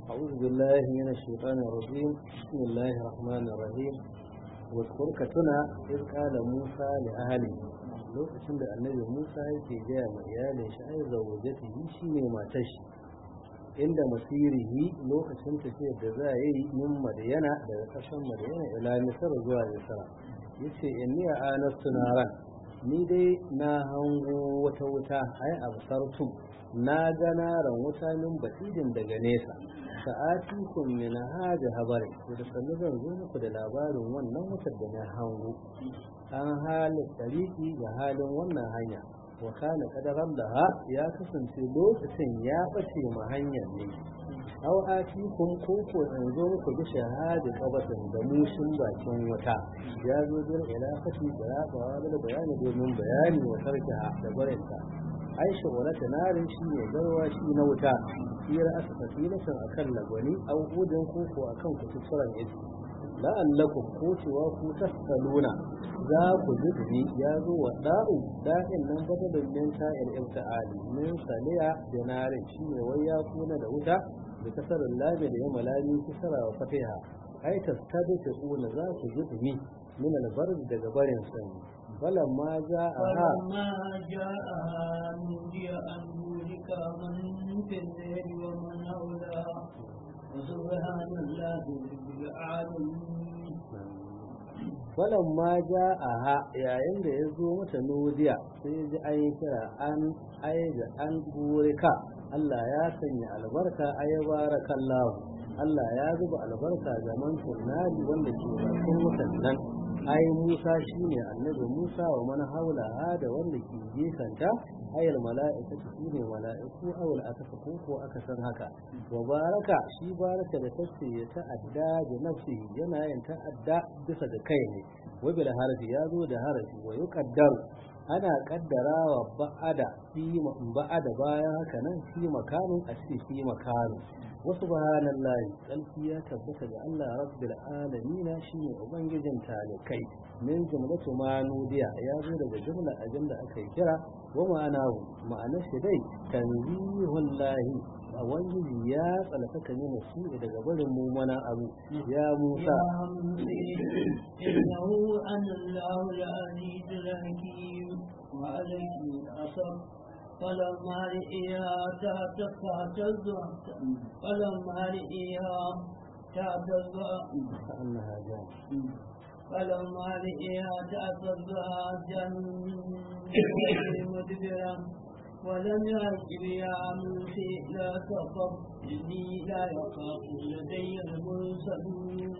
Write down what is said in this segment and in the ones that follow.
أعوذ بالله من الشيطان الرجيم بسم الله الرحمن الرحيم واذكر كتنا إذ قال موسى لأهله lokacin da annabi Musa yake gaya ma iyalin shi ai zawajatihi shine matar shi inda masirihi lokacin tafiyar da za a yi min madayana daga ƙasar madayana ila misar zuwa misra yace inni anastu naran ni dai na hango wata wuta ai absartu na ga naran wuta min basidin daga nesa sa'atikum min hada habari da sannu zan zo muku da labarin wannan wutar da na hango an halin tariki ga halin wannan hanya wa kana kadaran da ha ya kasance lokacin ya bace ma hanyar ne aw atikum ko ko in zo muku da shahada kabatin da mushin bakin wuta ya zo bil ilafati da ya ba da bayani domin bayani wa tarkiha da barinta aisha wala tanarin shi ne garwa shi na wuta hira aka fasilatan akan lagwani au udin koko akan kututturan iski la'allakum ko cewa ku tasaluna za ku zubi ya zo wa da'u da'in nan badalin min ta'il ibta'ali min saliya dinarin shi ne wai ya kuna da wuta da kasarin labi da ya malami kisara wa fatiha ai tastabi ta kuna za ku zubi min albarz daga barin sanyi فلما جاءها فلما جاءها نودي أن يهلك من في الليل ومن حولها وسبحان الله رب العالمين falamma ja'aha yayin da ya zo mata nudiya sai ya ji an kira an aiga an burika Allah ya sanya albarka ay barakallahu Allah ya zuba albarka ga man tunnari wanda ke bakin wutan nan ai Musa shine annabi Musa wa man haula da wanda ke gefanta ayal mala'ikatu shine mala'iku awal aka ko ko aka san haka wa baraka shi baraka da tace ya ta'adda da nafsi yana yin ta'adda bisa da kai ne wa bil harfi ya zo da harfi wa yuqaddaru ana kaddarawa ba'ada fi ba'ada bayan haka nan fi makanin a ce fi makanin wa subhanallahi kalfi ya tabbata ga Allah rabbil alamin shine ubangijin talikai min jumlatu ma nudiya ya zo daga jumla ajin da aka yi kira wa ma'anahu ma'anar shi dai tanzihullahi a wani ya tsalaka ne su daga barin mumana abu ya musa إنه أنا الله العزيز الحكيم وعليه الأصر فلما رئيها تهتز فلما رئيها تهتز كأنها جان فلما رئيها تهتز جن مدبرا ولم يعجب يا موسى لا تخف إني لا يخاف لدي المرسلون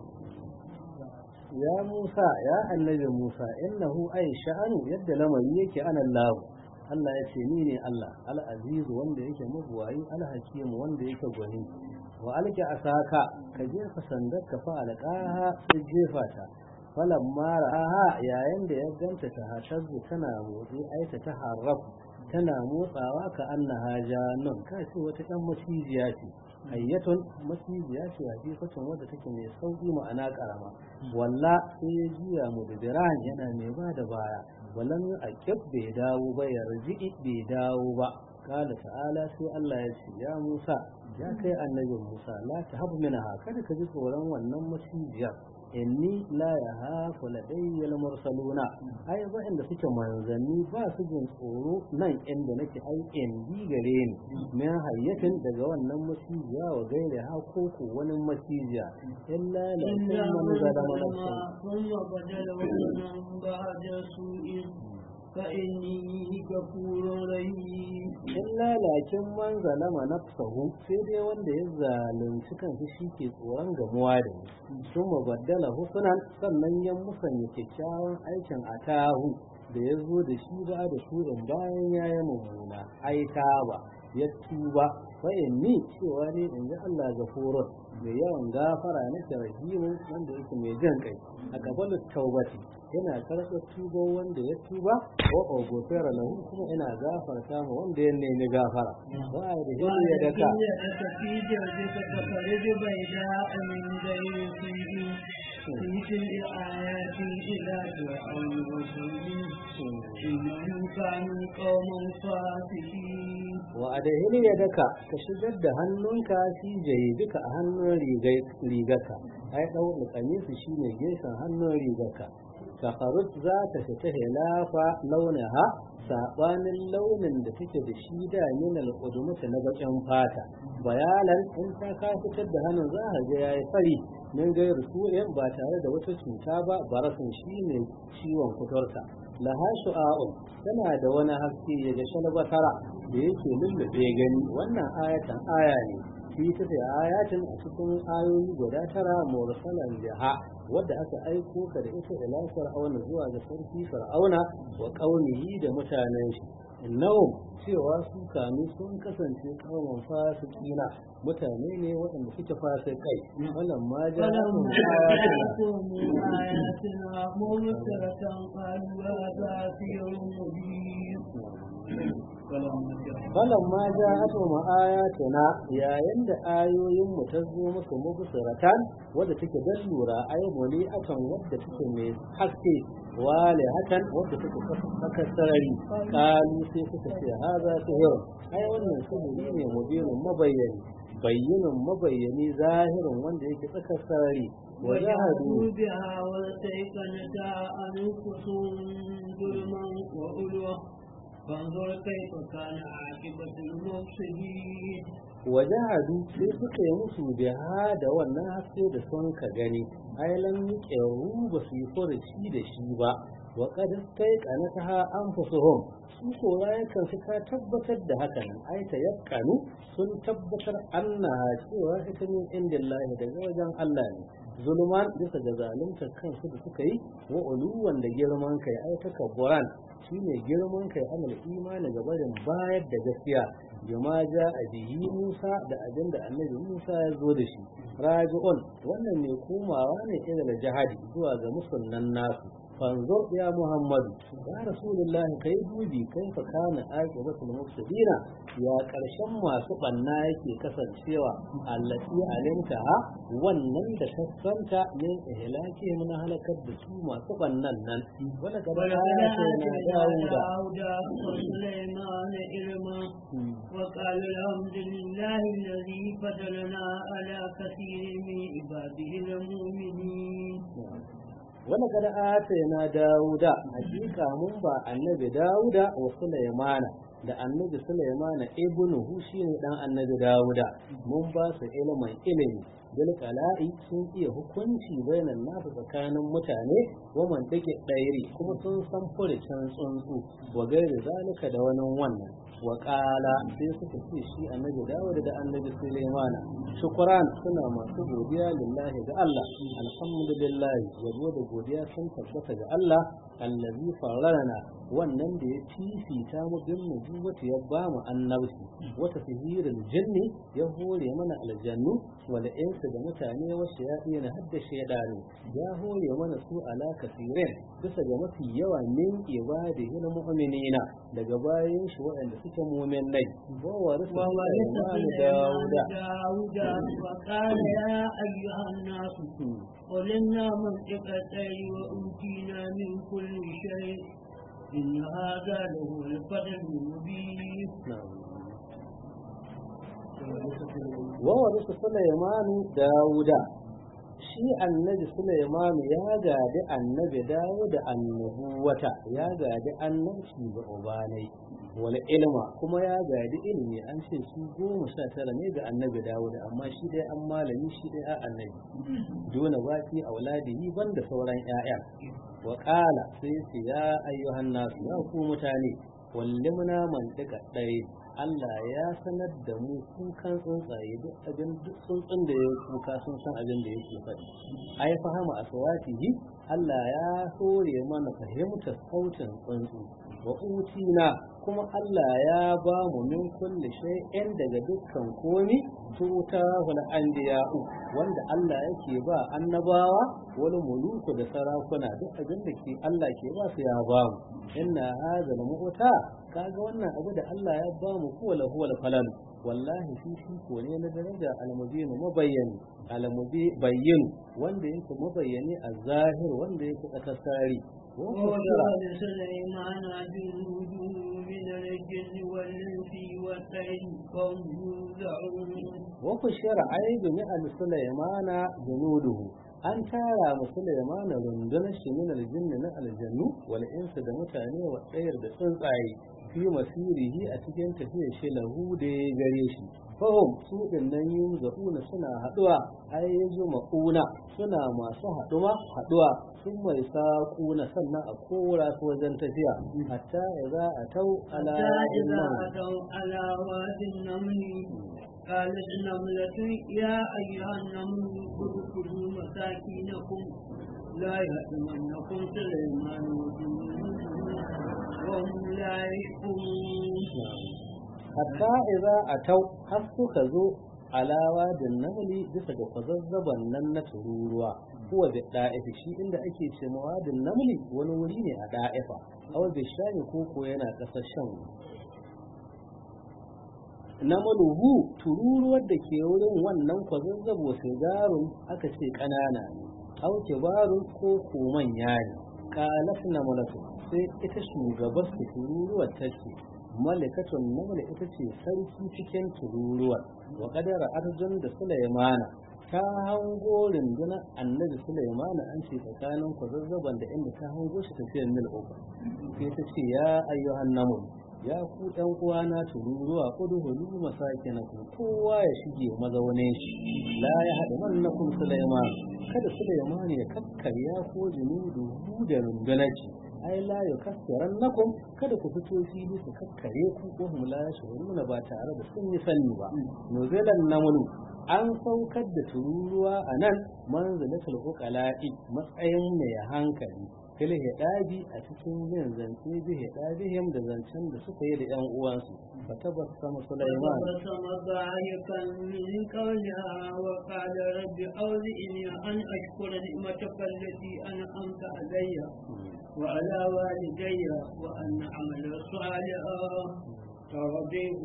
ya Musa ya annabi Musa innahu ay sha'anu yadda lamari yake ana Allah Allah ya ce ni ne Allah al-aziz wanda yake mabuwayi al-hakim wanda yake gwani wa alki asaka ka jefa sandar ka fa alqaha sai jefa ta falamma ra'aha yayin da ya ganta ta hatazzu tana motsi aita ta harrafu tana motsawa ka annaha janun ka ce wata ɗan macijiya ce hayyatun macijiya ce hakikatun wadda take mai sauki ma'ana karama walla sai ya juya mu da diran yana mai ba da baya wallan a kif bai dawo ba ya riji bai dawo ba kala ta'ala sai Allah ya ce ya Musa ya kai annabin Musa la tahab minha kada ka ji tsoron wannan macijiyar inni la ya hafu ladayyal mursaluna ai ba inda suke manzanni ba su jin tsoro nan inda nake ai indi gare ni min hayyatin daga wannan masijiya wa gaire ha ko ko wani masijiya illa la man zalama nafsa ثم بدل ومن بعد سوء فإني غفور رحيم illa lakin man zalama nafsahu sai dai wanda ya zalunci kansa shi ke tsoron gamuwa da ni sun baddala husnan sannan ya musanya kyakkyawan aikin atahu da ya zo da shi ba da surin bayan ya yi mummuna ai ba ya tuba fa ni cewa ne in ji Allah gafurun mai yawan gafara na rahimu wanda yake mai jan kai a gabanin taubati yana karɓar tuba wanda ya tuba wa ogofera lahu kuma ina gafarta ma wanda ya nemi gafara ba a da hin ya daka في جوزك تخرج بيداء من غير سوء في تلك آيات إلى فرعون وقومه إنهم كانوا قوما فاسقين wa adahili ya daka ka shigar da hannunka shi jayi duka a hannun rigarka ai ɗau da kamisu shi ne gefen hannun rigarka safarut za ta fita hilafa launaha saɓanin launin da take da shi da min al'udumata na baƙin fata bayalan in ta ka fitar da hannun za a ga yayi fari min gairu su'in ba tare da wata cuta ba barasin shi ne ciwon fitarsa laha shu'a'un tana da wani haske ya ga shalbatara da yake lullube gani wannan ayatan aya ne fi ta da ayatin a cikin ayoyi guda tara mursalan jaha wadda aka aiko ka da ita ila fir'auna zuwa ga sarki fir'auna wa qaumihi da mutanen shi innahum cewa su kanu sun kasance kauman fasikina mutane ne waɗanda suke fasikai wannan ma ja فلما جاءتهم آياتنا مبصرة قالوا هذا سحر مبين falan ma ja ato ma ayatuna yayin da ayoyin mu ta zo musu mubsiratan wadda take dan lura ay muli akan wadda take mai haske wale hakan wadda take saka sarari kalu sai suka ce haza sihir ai wannan sihiri ne mubinin mabayyani bayyinin mabayyani zahirin wanda yake tsakar sarari وجحدوا بها واستيقنتها أنفسهم ظلما وعلوا فانظر كيف كان عاقبة المفسدين wajahadu sai suka yi musu biha da wannan haske da sun ka gani ailan ƙyaru ba su yi furuci da shi ba wa kad kai kanataha anfusuhum su ko rayukan su ka tabbatar da haka nan ai ta yakkanu sun tabbatar annaha cewa ita ne indillahi daga wajen Allah ne zulman bisa ga zalunta kansu da suka yi wa uluwan da girman kai ai takabburan shine girman kai amal imani ga barin bayar da gaskiya bima ja a bihi Musa da abin da annabi Musa ya zo da shi raji'un wannan ne komawa ne ila jihadi zuwa ga musulman nasu fanzur ya muhammadu ya rasulullah kai dubi kai fa kana aqibatul mufsidina ya karshen masu banna yake kasancewa allati alimta wannan da kasanta min ihlaki mun halakar da su masu bannan nan wala gaba ya داود وسليمان علما وقال الحمد لله الذي فضلنا على كثير من عباده المؤمنين wani kada ata na dawuda hakika mun ba annabi dawuda wa sulaimana da annabi sulaimana ibnu hu shine dan annabi dawuda mun ba su ilimin ilimi bil qala'i sun iya hukunci bainan nasu tsakanin mutane wa man take dairi kuma sun san furucin tsuntsu wa gairi zalika da wani wannan wa qala sai suka ce shi annabi dawuda da annabi sulaimana shukran suna masu godiya lillahi ga Allah alhamdulillah yabo da godiya sun tabbata ga Allah allazi fararana wannan da ya fifita mu bin nubuwata ya ba mu annabci wata sihirin jinni ya hore mana aljannu wal insu da mutane wa shayatin hadda shaydanu ya hore mana su ala kasirin bisa ga mafi yawa min ibadihi na mu'minina daga bayan shi waɗanda suke mu'minai wa warisa داود داود وقال يا أيها الناس قل إنا منطق الطير وأوتينا من كل شيء إن هذا له الفضل المبين وورث سليمان داود shi annabi Sulaiman ya gadi annabi Dawud annabuwata ya gadi annabci ga ubanai wal ilma kuma ya gadi ilimi an ce su goma sha tara ne ga annabi Dawud amma shi dai an malami shi dai a annabi dole baki auladihi banda sauran ƴaƴa wa qala sai ce ya ayyuhan nasu ya ku mutane wallimna mantika ɗaya Allah ya sanar da mu kukan tsuntsaye duk abin duk tsuntsun da ya kuka sun san abin da yake faɗi ai fahama aswatihi Allah ya hore mana fahimtar sautin tsuntsu wa utina kuma Allah ya ba mu min kulli shay'in daga dukkan komi tuta wal anbiya'u wanda Allah yake ba annabawa wani muluku da sarakuna duk abin da ke Allah ke ba su ya ba mu inna hadha mu'ta kaga wannan abu da Allah ya ba mu huwa lahu wal falan wallahi fifiko ne na daraja almubin mabayyani almubayyin wanda yake mabayyani a zahir wanda yake tsakasari وجعل سليمان جنوده من الجن والإنس والطير فهم يوزعون وفشر عيد مئة سليمان جنوده an tara mu Sulaiman rundunar shi min aljinni na aljannu wal insu da mutane wa tsayar da tsuntsaye fi masirihi a cikin tafiyar shi lahu da ya gare shi fahim su dinnan yin zauna suna haduwa ai yanzu maƙuna suna masu haduwa haduwa sun mai saƙuna sannan a kora su wajen tafiya hatta idza atau ala إذا أتوا على واد النمل قالت نملة يا أيها النمل ادخلوا مساكنكم لا يأتمنكم سليمان وهم لا يشكرون hatta idza atau har suka zo alawa da namli bisa ga kwazazzaban nan na tururuwa kuwa da da'ifa shi inda ake ce mawadin namli wani wuri ne a da'ifa aw da shani ko ko yana kasar shan namaluhu tururuwar da ke wurin wannan kwazazzabo sigarun aka ce kanana ne aw kibarun ko ko manya ne qalat namalatu sai ita shugabar su tururuwar ta ce malikatun namla ita ce sarki cikin tururuwar wa kadara arjun da sulaimana ta hango rundunar annabi sulaimana an ce tsakanin kwazazzaban da inda ta hango shi tafiyar mil uku sai ta ce ya ayyuhan namun ya ku ɗan uwana tururuwa kudu hulu masake na ku kowa ya shige mazaunin shi la ya haɗu mannakum sulaiman kada sulaiman ya kakkarya ko junudu da rundunar shi ai la yukaffiran nakum kada ku fito fili su kakkare ku ko hum la yashuruna ba tare da sun yi sani ba nuzilan namunu an saukar da tururuwa a nan manzilatul uqala'i matsayin mai hankali fil hidabi a cikin yin zance bi hidabihim da zancen da suka yi da yan uwansu fatabassama sulaiman فبسم ضاحكا من قولها وقال رب أوزئني أن أشكر نعمتك التي أنعمت علي وعلى والدي وأن أعمل صالحا ترضيه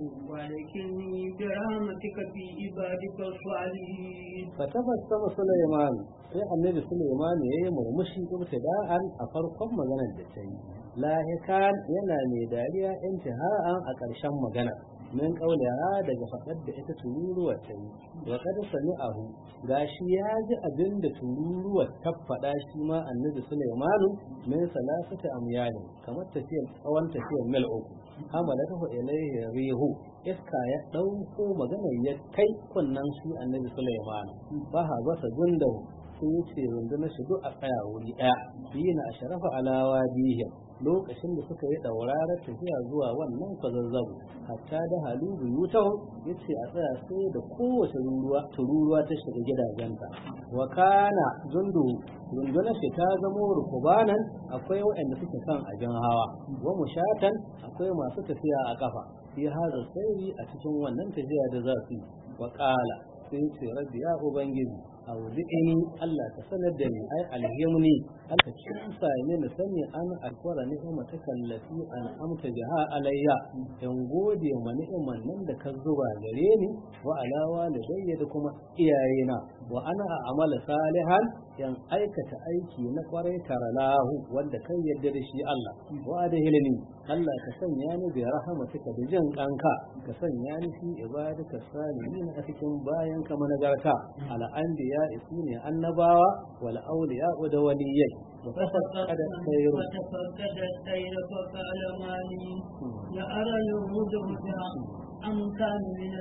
ولكني برحمتك في عبادك الصالحين fatabassama sulaiman sai annabi sulaiman ya yi murmushi ibtida'an a farkon maganar da ta yi lahikan yana mai dariya intiha'an a ƙarshen magana min kauliha daga faɗar da ita tururuwar ta yi wa kad sami'ahu gashi ya ji abin da tururuwar ta faɗa shi ma annabi sulaimanu min salasati amyalin kamar tafiyar tsawon tafiyar mil uku hamalatahu ilayhi rihu iska ya ɗauko maganar ya kai kunnan shi annabi sulaimanu ba ha basa gundahu sun yi ce rundunar shi duk a tsaya wuri ɗaya biyu na a sharafa alawa bihim lokacin da suka yi ɗaurarar tafiya zuwa wannan kwazazzabu hatta da halu buyutahu ya ce a tsaya sai da kowace tururuwa ta shiga gidajenta wa kana jundu rundunar shi ta zamo rukubanan akwai waɗanda suke son abin hawa wa mushatan akwai masu tafiya a kafa fi hada sairi a cikin wannan tafiya da za su yi wa ƙala sai ce rabbi ya ubangiji auzi'ini Allah ka sanar da ni ai alhimni Allah ka kimsa ni na sani an alkwara ni'ima ta kallafi an amta biha alayya in gode ma ni'iman nan da ka zuba gare ni wa alawa da da kuma iyayena wa ana amala salihan yan aikata aiki na kwarai taralahu wanda kan yarda da shi Allah wa da hilmi Allah ka sanya ni bi rahmatika da jin kanka ka sanya ni fi ibadaka salihin a cikin bayan ka managarta ala anbiya isune annabawa wal awliya da waliyai wa tafaqqada khairu فتفقد الطير فقال ما لي لأرى الهدهد أم كان من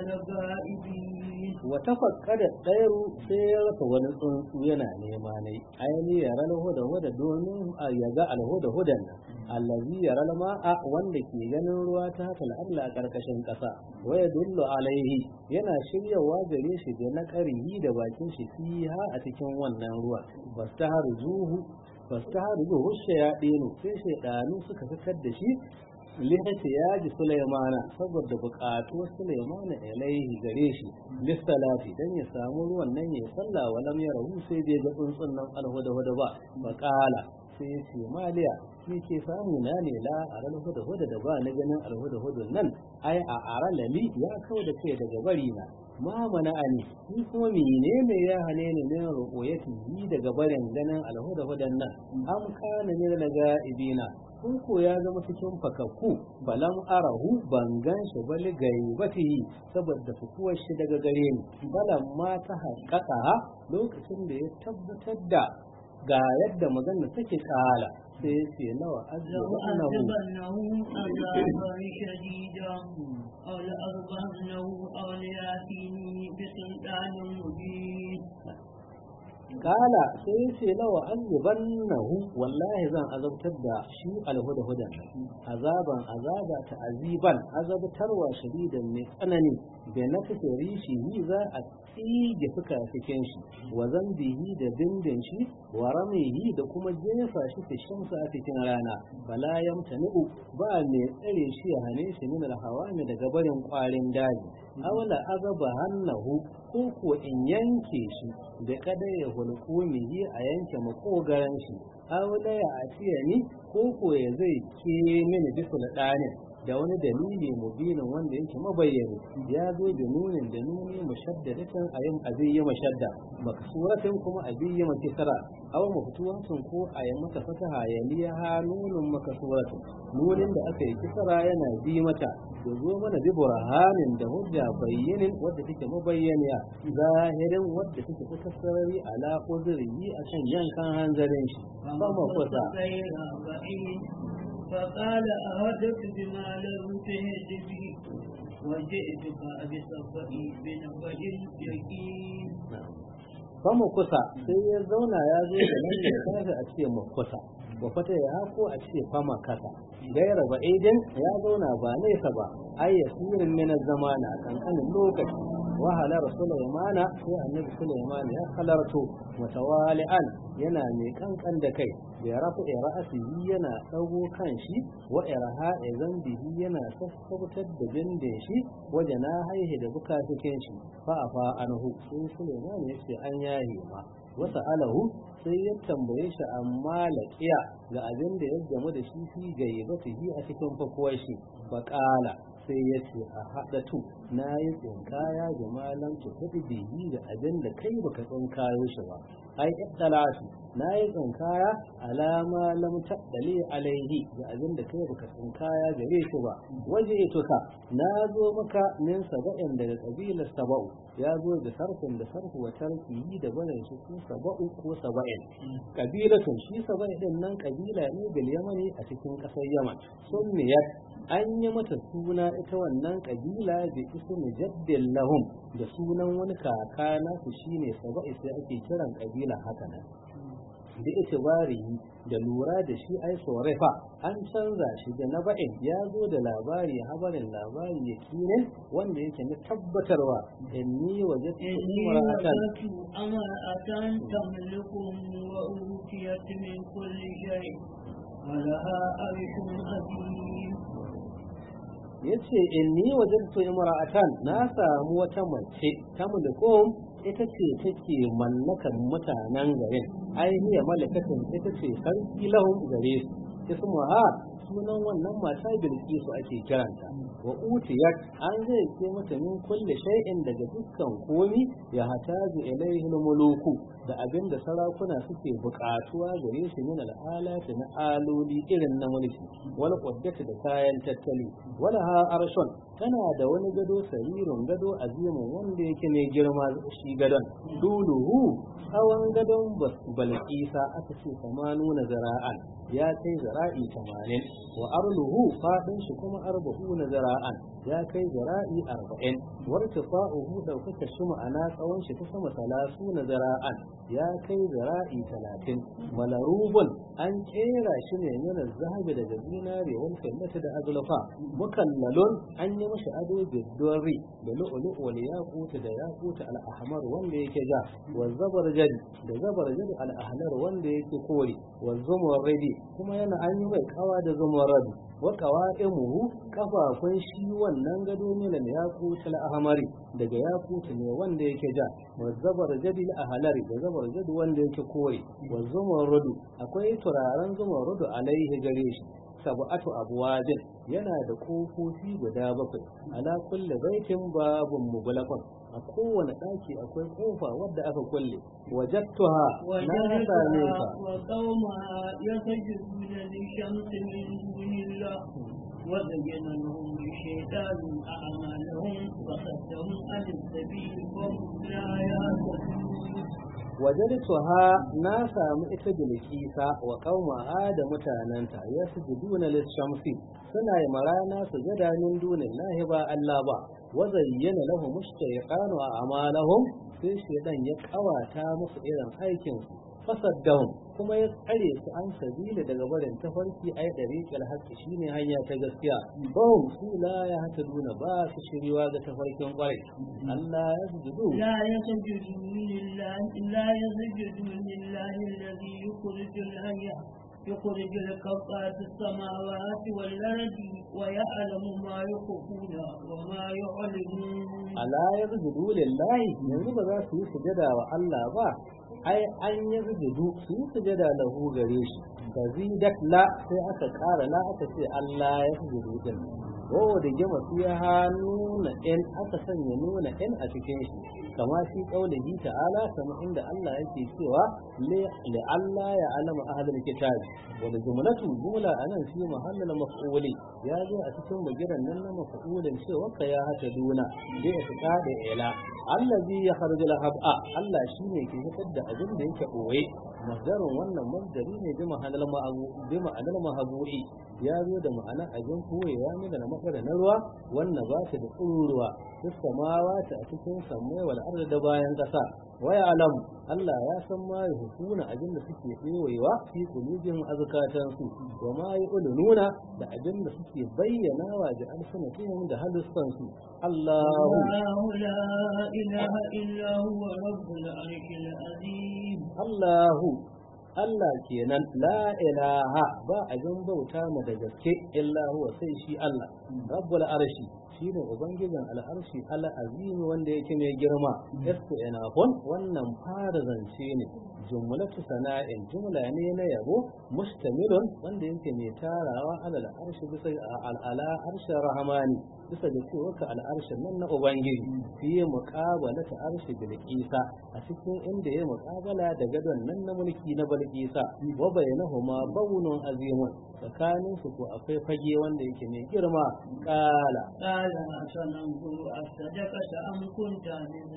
الغائبين wa tafakkada ɗairu sai ya rasa wani tsuntsu yana nema ne aini ya rana huda huda domin a ya ga alhuda hudan nan allazi ya rana ma'a wanda ke ganin ruwa ta haka al'arla a ƙarƙashin ƙasa waya dullu alaihi yana shiryawa gare shi da na ƙarihi da bakin shi fiha a cikin wannan ruwa fastaharu zuhu fastaharu zuhu shayaɗinu sai shaidanu suka fitar da shi lihati ya ji Sulaimana saboda buƙatuwar Sulaimana ilaihi gare shi lissalati dan ya samu ruwan nan ya sallah wa lam yarahu sai dai ga tsuntsun nan alhuda huda ba fa qala sai ya ce maliya ni ke samu na ne la a ran huda huda da ba ni ganin alhuda hudun nan ai a aran lali ya kawo da kai daga bari na ma mana ani ni kuma menene ya hane ni ne ruqyati yi daga barin ganin alhuda hudan nan am kana ne daga ibina kun ko ya zama cikin fakakku balam arahu ban gan shi bali gaibati saboda fukuwar shi daga gare ni balam ma ta haƙaƙa lokacin da ya tabbatar da ga yadda magana take kala sai ya ce nawa azzabahu لأعذبنه عذابا شديدا أو لأذبحنه أو ليأتيني بسلطان مبين kala sai ya ce lawa azzabannahu wallahi zan azabtar da shi alhuda hudan azaban azaba ta aziban azabtarwa shadidan mai tsanani da na kace rishi yi za a tsige fuka cikin shi wa zambihi da bindin shi wa ramihi da kuma jefa shi fi shamsa a cikin rana bala yamtani'u ba mai tsare shi ya hane shi min alhawani daga barin kwarin daji awala azaba hannahu ko ko in yanke shi da kada ya hulkumihi a yanke makogaran shi awala ya atiya ni ko ko ya zai ke mini bisul ɗanin da wani dalili mubinin wanda yake mabayyani ya zo da nunin da nuni mushaddadatin a yin abin yi mashadda maksuratin kuma abin yi makisara aw maftuwatin ko a yi mata fataha ya liya ha nunin makasuratin nunin da aka yi kisara yana bi mata da zo mana bi burhanin da hujja bayyanin wadda take mabayyaniya zahirin wadda take ta sarari ala uzuri akan yankan hanzarin shi ba ma kusa فقال أهدت بما لم تهد به وجئتك بسبب بنبأ يقين Famu kusa sai ya zauna ya zo da nan ya kafa a ce mu kusa wa fata ya hako a ce fama kasa gaira ba idan ya zauna ba nesa ba ai yasirin min zamana kankanin lokaci wa halar sulaimana sai annabi sulaiman ya halarto mutawali'an yana mai kankan da kai ya rafu ra'asihi yana dago kan shi wa irha zambihi yana sassautar da bindin shi waje na haihe da bukatukin shi fa afa anhu sai sulaiman ya ce an yahi ma wasa alahu sai ya tambaye shi amma laqiya ga abin da ya gamu da shi fi gaibatihi a cikin fakuwar shi faqala sai ya ce a haɗa tu na yi tsinkaya da malam ta kuɗi bihi da abin da kai baka tsinkayo shi ba ai ittalatu na yi tsinkaya alama lam taɗali alaihi da abin da kai baka tsinkaya gare shi ba waje tuka na zo maka min saba'in daga kabilar saba'u ya zo da sarfin da sarfu wa tarkihi da barin shi ko saba'u ko saba'in kabilatun shi saba'in din nan kabila ne bil yamani a cikin ƙasar yaman sunniyat an yi mata suna ita wannan kabila da ismi jaddin lahum da sunan wani kaka nasu shine saba'i sai ake kiran kabila haka nan da itibari da lura da shi ai sorefa an canza shi da na ba'in ya zo da labari habarin labari ya kinin wanda yake na tabbatarwa inni waje امرأة تملكهم وأوتيت من كل شيء ولها عرش عظيم ya ce inni wajadtu imra'atan na samu wata mace ta mulkum ita ce take mallakan mutanen garin ai hiya malakatun ita ce sarki lahum gare su ismuha sunan wannan mata bilkisu ake kiranta wa utiyat an zai ce mata min kulli shay'in daga dukkan komi ya hatazu ilaihi muluku da abin da sarakuna suke buƙatuwa gare shi min al'alati na aloli irin na mulki wal quddati da kayan tattali wala ha arshon tana da wani gado saririn gado azimin wanda yake mai girma shi gadon duluhu tsawon gadon balkisa aka ce nuna zara'an ya kai zara'i tamanin wa arluhu faɗin shi kuma arba'u na zara'an ya kai zara'i arba'in warta fa'uhu ɗaukaka shi ma'ana tsawon shi ta sama talasu na zara'an ya kai zara'i talatin malarubun an kera shi ne yana zahabi daga zinare wal kallata da azulfa mukallalun an yi mashi ado biddori da lu'ulu wal yaquta da yaquta al ahmar wanda yake ja wa zabarjad da zabarjad al ahmar wanda yake kore wa zumurridi kuma yana an yi mai kawa da zumurradi wa qawaimuhu kafafun shi wannan wannan gado min al-yaqut al-ahmari daga yaqut ne wanda yake ja wa zabar jadi al-ahlari da zabar jadi wanda yake kore wa zumarrudu akwai turaren zumarrudu alaihi gare shi sab'atu abwabin yana da kofofi guda bakwai ala kulli baitin babun mughlaqan a kowane ɗaki akwai kofa wadda aka kulle wajattuha na same ta وقومها يسجدون للشمس من دون الله وزين لهم الشيطان أعمالهم وصدهم عن السبيل وهم لا يهتدون wajadtuha na samu ita bilkisa wa qaumaha da mutananta yasjuduna lis-shamsi suna yi marana sujada min dunillahi ba Allah ba wa zayyana lahum ash-shaytanu a'malahum sai shaytan ya kawata musu irin aikin su fasaddahum kuma ya tsare su an sabila daga barin tafarki ai dariqal haqqi shine hanya ta gaskiya bahum su la ya hataduna ba su shiriwa ga tafarkin kwarai Allah ya sujudu لا يسجدون لله لا يسجدون لله الذي يخرج الحي يخرج الكفى في السماوات والأرض ويعلم ما يخفون وما يعلنون ala yazjudu lillahi yanzu ba za su yi sujada wa Allah ba ai an yazjudu su yi sujada lahu gare shi fazidat la sai aka ƙara la aka ce Allah ya sujudu din wawo da gama fiha nuna in aka sanya nuna in a cikin shi kama shi kaulihi ta'ala kama inda Allah yake cewa li Allah ya alama ahlul kitab wal jumlatu jumla anan fi mahallal maf'uli ya zo a cikin bagiran nan na maf'ulin cewa ka ya hata duna da ya fita da ila allazi ya kharju hab'a Allah shine ke fitar da abin da yake boye masdarin wannan masdari ne bi ma'anar ma'abu bi ma'anar mahabu'i ya zo da ma'ana abin koyewa ne da makara na ruwa wannan ba ta da tsuruwa duk samawa ta a cikin sammai wal ardi da bayan kasa wa alam Allah ya san ma ya hukuna abin da suke tsewayewa fi kulubin azkatan su wa ma nuna da abin da suke bayyana wa da alsanatihim da halussan su Allahu الله لا إله إلا هو رب العرش العظيم Allahu Allah kenan la ilaha ba abin bauta mu da gaske illa huwa sai shi Allah rabbul arshi shine ubangijin al'arshi al'azim wanda yake mai girma yasu inafun wannan fara zance ne jumlatu sana'in jumla ne na yabo mustamilun wanda yake mai tarawa alal arshi bisa al'ala arshi rahmani bisa da cewa ka al'arshin nan na ubangiji fi muqabala ta arshi bil isa a cikin inda ya muqabala da gadon nan na mulki na balkisa wa bainahuma bawnun azimun tsakanin su ko akwai fage wanda yake mai girma kala قال سننظر أصدقت أم كنت من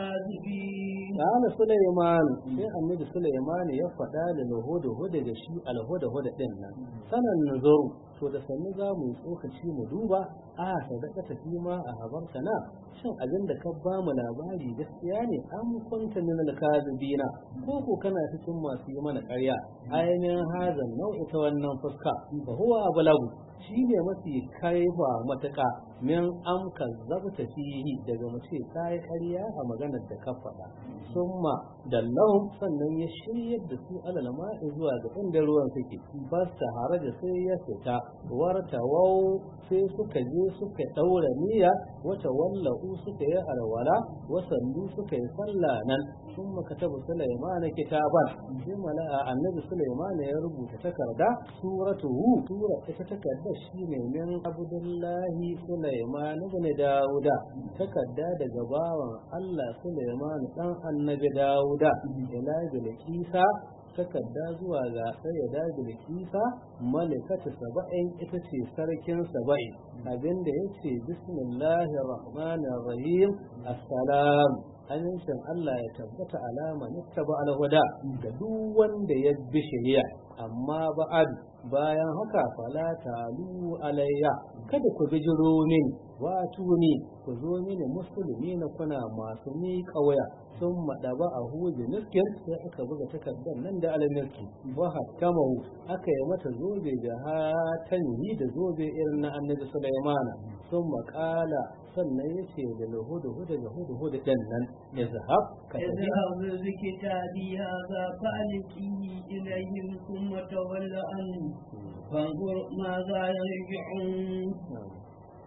الكاذبين Kala Sulaiman sai annabi Sulaiman ya faɗa da lahuda huda da shi alhuda huda din nan sanan nazaru to da sannu za mu yi tsokaci mu duba a sadaka ta fi ma a habarta na shin abin da ka ba mu labari gaskiya ne an kunta min alkazibina ko ko kana cikin masu yi mana ƙarya ainihin hazan nau'i ta wannan fuska fa huwa ablagu shi ne mafi kaifa matuƙa min am kazzabta fihi daga mace ta yi ƙarya a maganar da ka faɗa summa dallahum sannan ya shiryar da su alal ma'i zuwa ga inda ruwan suke bas ta haraja sai ya fita warta wau sai suka je suka ɗaura niyya wata wallahu suka yi alwala wasannu suka yi sallah nan sun makatabu Sulaiman kitaban sai mala'a annabi Sulaiman ya rubuta takarda suratuhu sura ita takarda shine min Abdullahi Sulaiman ibn Dawuda takarda daga bawan Allah Sulaiman dan annabi Dawuda ila Bilkisa takarda zuwa ga sayyada Bilkisa malikatu saba'in ita ce sarkin saba'in abinda yace bismillahir rahmanir rahim assalam amincin Allah ya tabbata alama nittaba alhuda ga duk wanda ya bi shari'a amma ba'ad bayan haka fala talu alayya kada ku bijiro min wato ni ku zo mini musulmi na kuna masu ni kawaya sun madaba a huje miskin sai aka buga takardar nan da almiski wa hakamahu aka yi mata zobe da hatani da zobe irin na annabi sulaimana sun makala sannan ya ce da lahudu hudu da hudu hudu ɗin nan izhab ka tafi اذهب بكتابي هذا فألقيه إليهم ثم تول عنه فانظر ماذا يرجعون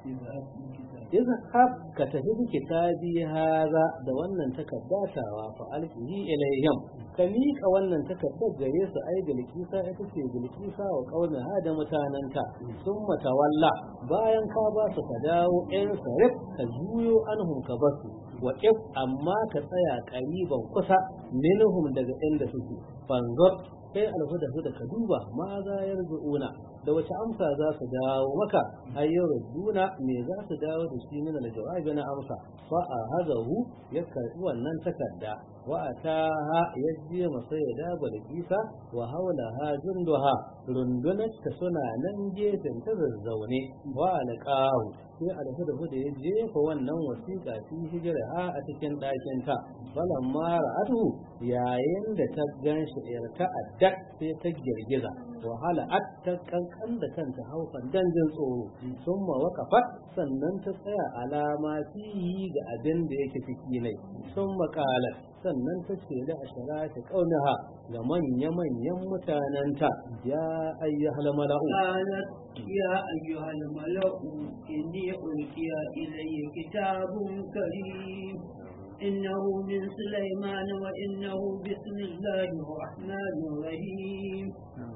اذهب بكتابي izhab ka tafi bi kitabi haza da wannan takaddatawa fa alqihi ilayhim ka miƙa wannan takaddar gare su ai bilkisa ita ce bilkisa wa kauna ha da mutananta sun matawalla bayan ka ba su ka dawo in sarif ka juyo anhum ka basu wa if amma ka tsaya ƙariban kusa minhum daga inda suke fanzur kai alhuda da ka duba ma za ya rzuuna da wace amsa za su dawo maka ayyar rubuna me za su dawo da shi min aljawabi na amsa fa a hazahu ya karbi wannan takarda wa ataha ya je masa ya daba da kisa wa haula ha junduha rundunar ta suna nan gefen ta zazzaune wa alqahu sai alhuda da ya jefa wannan wasiƙa fi hijira a cikin ɗakin ta falamma ra'atu yayin da ta ganshi irta addak sai ta girgiza wahala at ta kankan da kanta haufan dan jin tsoro sun ma wakafat sannan ta tsaya alama fihi ga abin da yake ciki ne sun makalar sannan ta ce da ashara ta kaunaha ga manya-manyan mutanenta ya ayyuhal mala'u قالت يا أيها الملأ إني ألقي إلي كتاب كريم إنه من سليمان وإنه بسم الله الرحمن الرحيم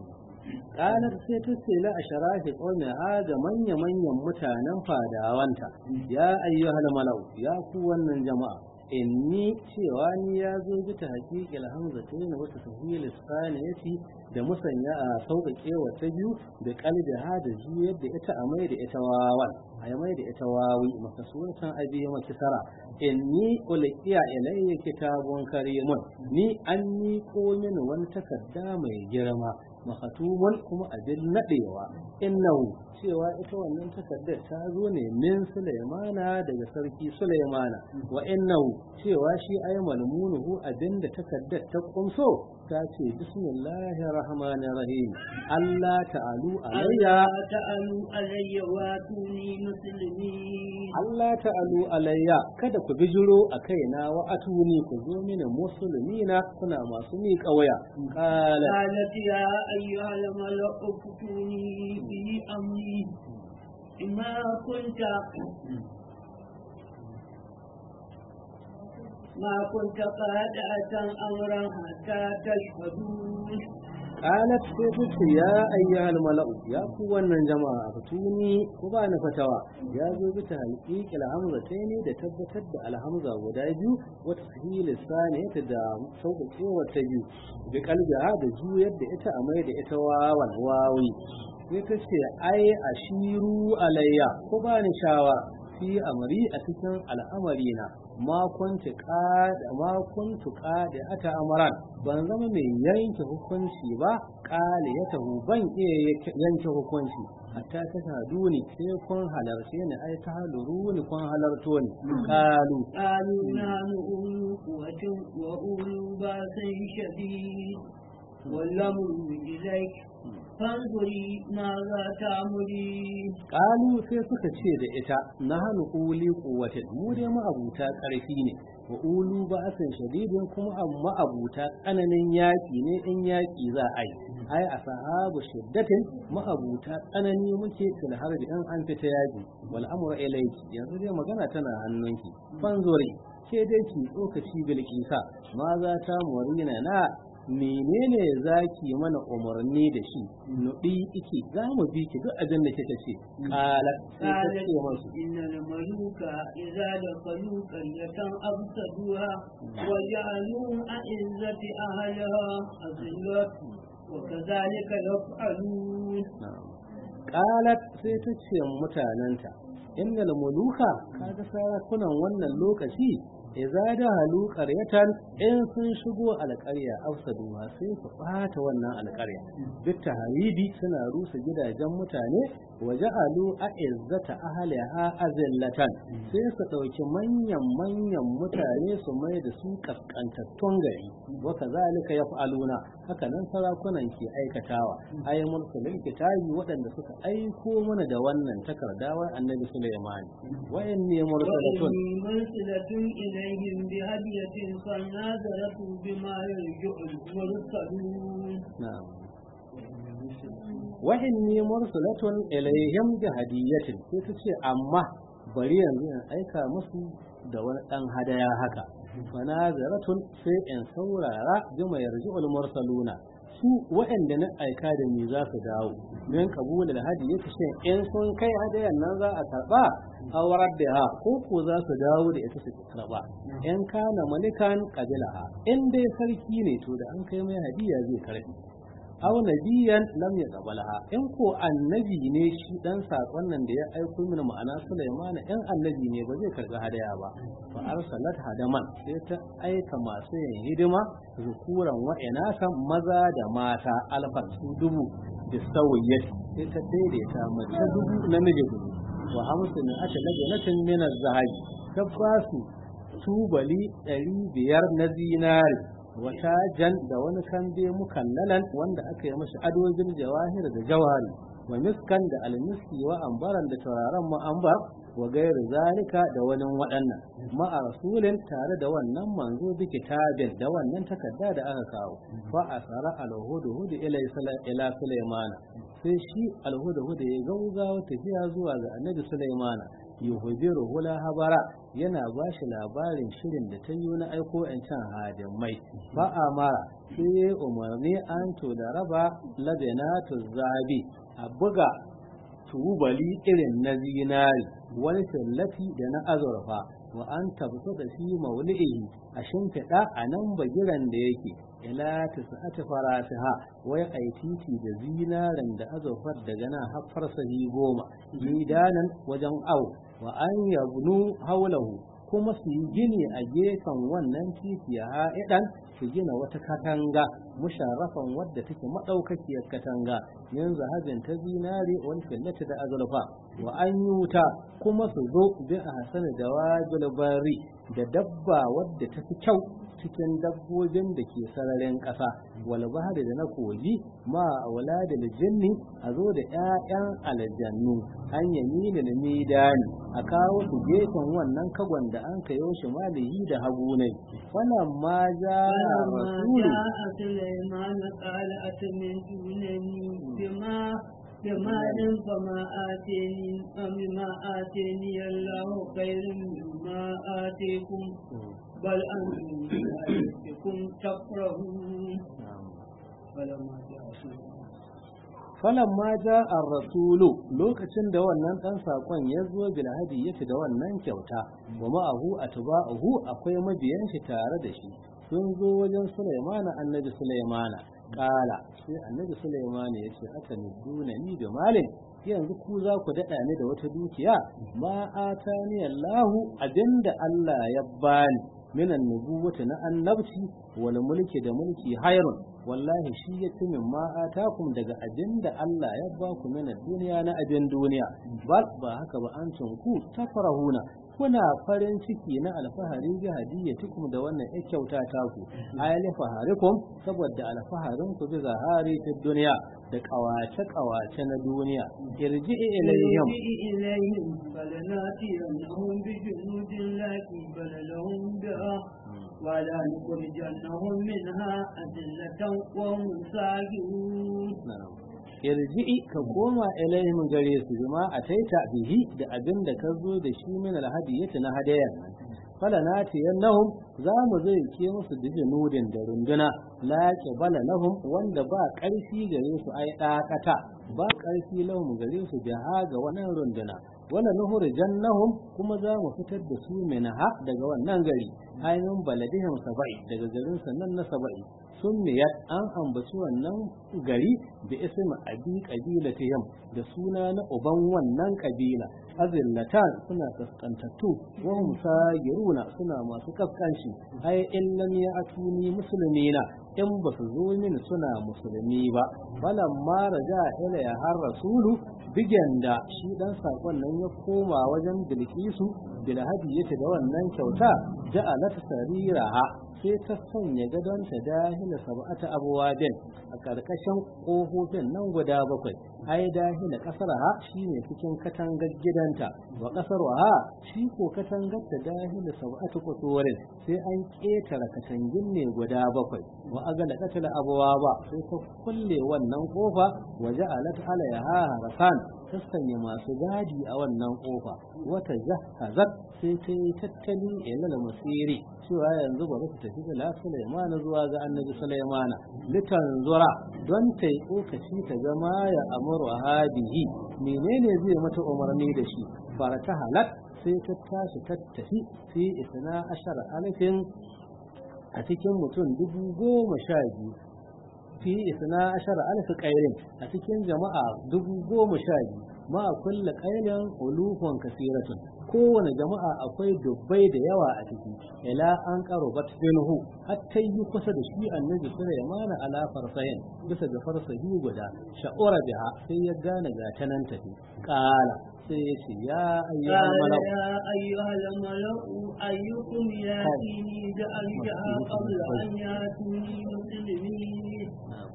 Ƙanar sai ta ce la a sharafi ƙaunar ga manya-manyan mutanen fadawanta, ya ayyuhal malau, ya ku wannan jama'a, inni cewa ni ya zo bi ta haƙiƙil hamza ta yin wata sahili saniyati da musanya a sauƙaƙe wa ta biyu da kalbi ha da juyar da ita a mai da ita wawan a mai da ita wawi makasuwatan abi maki sara inni ulqiya ilayya kitabun karimun ni an ni ko mini wani takarda mai girma makatumun kuma abin nadewa innahu cewa ita wannan takardar ta zo ne min Sulaimana daga sarki Sulaimana wa innahu cewa shi ay malmunuhu abinda takardar ta kumso ta ce bismillahir rahmanir rahim Allah ta'alu alayya ألا تعلوا علي واتوني مسلمين Allah ta'alu alayya kada ku bijiro a kaina wa atuni ku zo mini musulmina kuna masu miƙa waya qala قالت يا أيها الملأ افتوني في أمري ما كنت ما كنت قادعة أمرا حتى تشهدون qalat sai ta ce ya ayyuhal mala'u ya ku wannan jama'a fatuni ku ba ni fatawa ya zo bi ta haqiqil hamza sai ne da tabbatar da alhamza guda biyu wata sahil saniyata da sauƙaƙe wata biyu bi qalbiha da juyar da ita a mai da ita wawan wawi sai ta ce ai ashiru alayya ku ba ni shawara fi amri a cikin al'amarina ma kuntu qada ma kuntu qada ata amran ban zama mai yanke hukunci ba qali ya tahu ban iya yanke hukunci hatta ta sadu ni sai kun halarce ni ai ta haluru ni kun halarto ni qalu قالوا نحن أولو قوة وأولو بأس شديد والأمر إليك فانظري ماذا تأمرين qalu sai suka ce da ita nahnu uli quwwatin mu dai mu abuta karfi ne wa ulu ba'asin shadidin kuma amma abuta tsananin yaki ne in yaki za a yi ai ashabu shiddatin mu abuta tsanani muke fil harbi in an fita yaki wal amru ilayki yanzu dai magana tana hannunki fanzuri ke dai ki tsokaci bilkisa ma za ta murina na menene zaki mana umarni da shi nudi iki za mu bi ki duk abin da kika ce qala sai ta قالت ce masu إن الملوك إذا دخلوا قرية أفسدوها وجعلوا أعزة أهلها أذلة وكذلك يفعلون qalat sai ta ce mutananta innal muluka kaga sarakunan wannan lokaci idza da halu qaryatan in sun shigo alƙarya afsadu ma sai su bata wannan alƙarya duk taharidi suna rusa gidajen mutane wa ja'alu a'izzata ahliha azillatan sai su dauki manyan manyan mutane su mai da su kaskantattun gari wa kazalika yaf'aluna haka nan sarakunan ke aikatawa ay mulkulul kitabi waɗanda suka aiko mana da wannan takardawar annabi Sulaiman wa inni mursalatun وإني مرسلة إليهم بهدية فناظرة بما يرجع المرسلون na'am wa inni mursalatun ilayhim bi hadiyatin sai ta ce amma bari yanzu in aika musu da wani dan hadaya haka fanazaratun sai in saurara jima yarji'ul mursaluna su waɗanda na aika da ni za su dawo min kabula da hadi yake shin in sun kai hadayan nan za a karba awar da ha ko ko za su dawo da ita su karba in kana malikan qabilaha in dai sarki ne to da an kai mai hadiya zai karbi aw nabiyan lam yaqbalaha in ko annabi ne shi dan sakon nan da ya aiko mini ma'ana Sulaiman in annabi ne ba zai karbi hadaya ba fa arsalat hadaman sai ta aika masu yin hidima zukuran wa inasan maza da mata alfar su dubu da sawiyyat sai ta daidaita mace dubu namiji dubu wa hamsu ne aka lage natin min az-zahabi ta basu tubali ɗari biyar na zinari wata jan da wani kambe mukallalan wanda aka yi mashi adojin jawahir da jawari wa miskan da almiski wa ambaran da tauraron ma'ambar wa gairu zalika da wani waɗannan ma'a rasulin tare da wannan manzo bi kitabin da wannan takarda da aka kawo fa asara alhudu hudu ila ila sulaimana sai shi alhudu hudu ya gaugawa tafiya zuwa ga annabi sulaimana yuhubiru hula habara yana ba shi labarin shirin da ta yi na aiko in can hadimai ba a mara sai umarni an to da raba labenatu zabi a buga tubali irin na zinari wani tallafi da na azurfa wa an tabbatar da shi mauli'ihi a shimfiɗa a nan bagiran da yake ila ta sa'ati farasiha wai ai titi da zinarin da azurfar daga nan har farsahi goma gidanan wajen au wa an yabnu haulahu kuma su yi gini a gefen wannan titi a ha'idan su gina wata katanga musharrafan wadda take maɗaukakiyar katanga min zahabin ta zinari wani fillata da azurfa wa an yi wuta kuma su zo bi a hasani da wajul bari da dabba wadda ta fi kyau cikin dabbobin da ke sararin ƙasa wal bahri da na kogi ma aulad da jinni a zo da ƴaƴan aljannu an yamini da midani a kawo su gefen wannan kagon da an kayo shi malihi da hagu ne wannan ma ja rasulu سليمان قال أتمدونني بما بمال فما آتيني مما آتيني الله خير مما آتيكم بل أنتم بآياتكم تفرحون فلما جاء falan ma ja ar rasulu lokacin da wannan dan sakon ya zo bil hadiyyati da wannan kyauta wa ma'ahu atba'uhu akwai mabiyan shi tare da shi sun zo wajen Sulaimana annabi Sulaimana kala sai annabi Sulaimana ya ce aka nuduna ni da malin yanzu ku za ku daɗa ni da wata dukiya ma atani Allahu abinda Allah ya bani minan nubuwati na annabci wal mulki da mulki hayrun wallahi shi ya fi min ma atakum daga abin da Allah ya ba ku mina duniya na abin duniya ba ba haka ba an ku tafarahuna kuna farin ciki na alfahari bi hadiyatikum da wannan ya kyauta ta ku ayali faharikum saboda alfaharin ku bi zahari fi duniya da kawace kawace na duniya irji ilayhim إليهم فلناتينهم بجنود لا قبل لهم بها ولا نخرجنهم منها أذلة وهم ساجدون irji'i ka koma ilaihim gare su bima ataita bihi da abin da ka zo da shi min alhadiyati na hadayan nan fala nati yannahum za mu zai ke musu dijinudin da runduna la bala lahum wanda ba karfi gare su ai dakata ba karfi lahum gare su da ga wannan runduna wala nuhur jannahum kuma za mu fitar da su minha daga wannan gari ainihin baladihim saba'i daga garin sannan na saba'i sun miyar an ambaci wannan gari da isma abi qabilatihim da suna na uban wannan kabila azillatan suna kaskantattu wa hum sagiruna suna masu kaskanci ai in lam ya'tuni muslimina in ba su zo min suna musulmi ba balan ma raja ila ya har rasulu bigen da shi dan sakon nan ya koma wajen bilkisu bil hadiyati da wannan kyauta ja'alat sariraha sai ta sanya gadonta dahila sab'ata abwabin a karkashin kofofin nan guda bakwai ai dahila kasar ha shine cikin katangar gidanta wa kasar ha shi ko katangar ta dahila sab'atu kusurin sai an ketara katangin ne guda bakwai wa agala katala abwaba sai ta kulle wannan kofa waje alat alaiha harasan ta sanya masu gadi a wannan kofa wata jahazat sai ta yi tattali ilal masiri cewa yanzu ba ta tafi da Sulaiman zuwa ga Annabi Sulaiman litanzura don ta yi tsokaci ta zama ya amuru hadihi menene zai mata umarni da shi fara ta halak sai ta tashi ta tafi fi isna ashara alifin a cikin mutum dubu goma sha biyu fi isna ashara alif qairin a cikin jama'a dubu goma sha biyu ma kulla qailan ulufun kasiratun kowane jama'a akwai dubbai da yawa a ciki ila an karo bat minhu hatta yi kusa da shi annabi Sulaiman ala farsahin bisa ga farsahi guda sha'ura biha sai ya gane ga ta nan tafi qala sai ya ce ya ayyuhal malak يا أيها الملأ أيكم يأتيني بأرجها قبل أن يأتوني مسلمين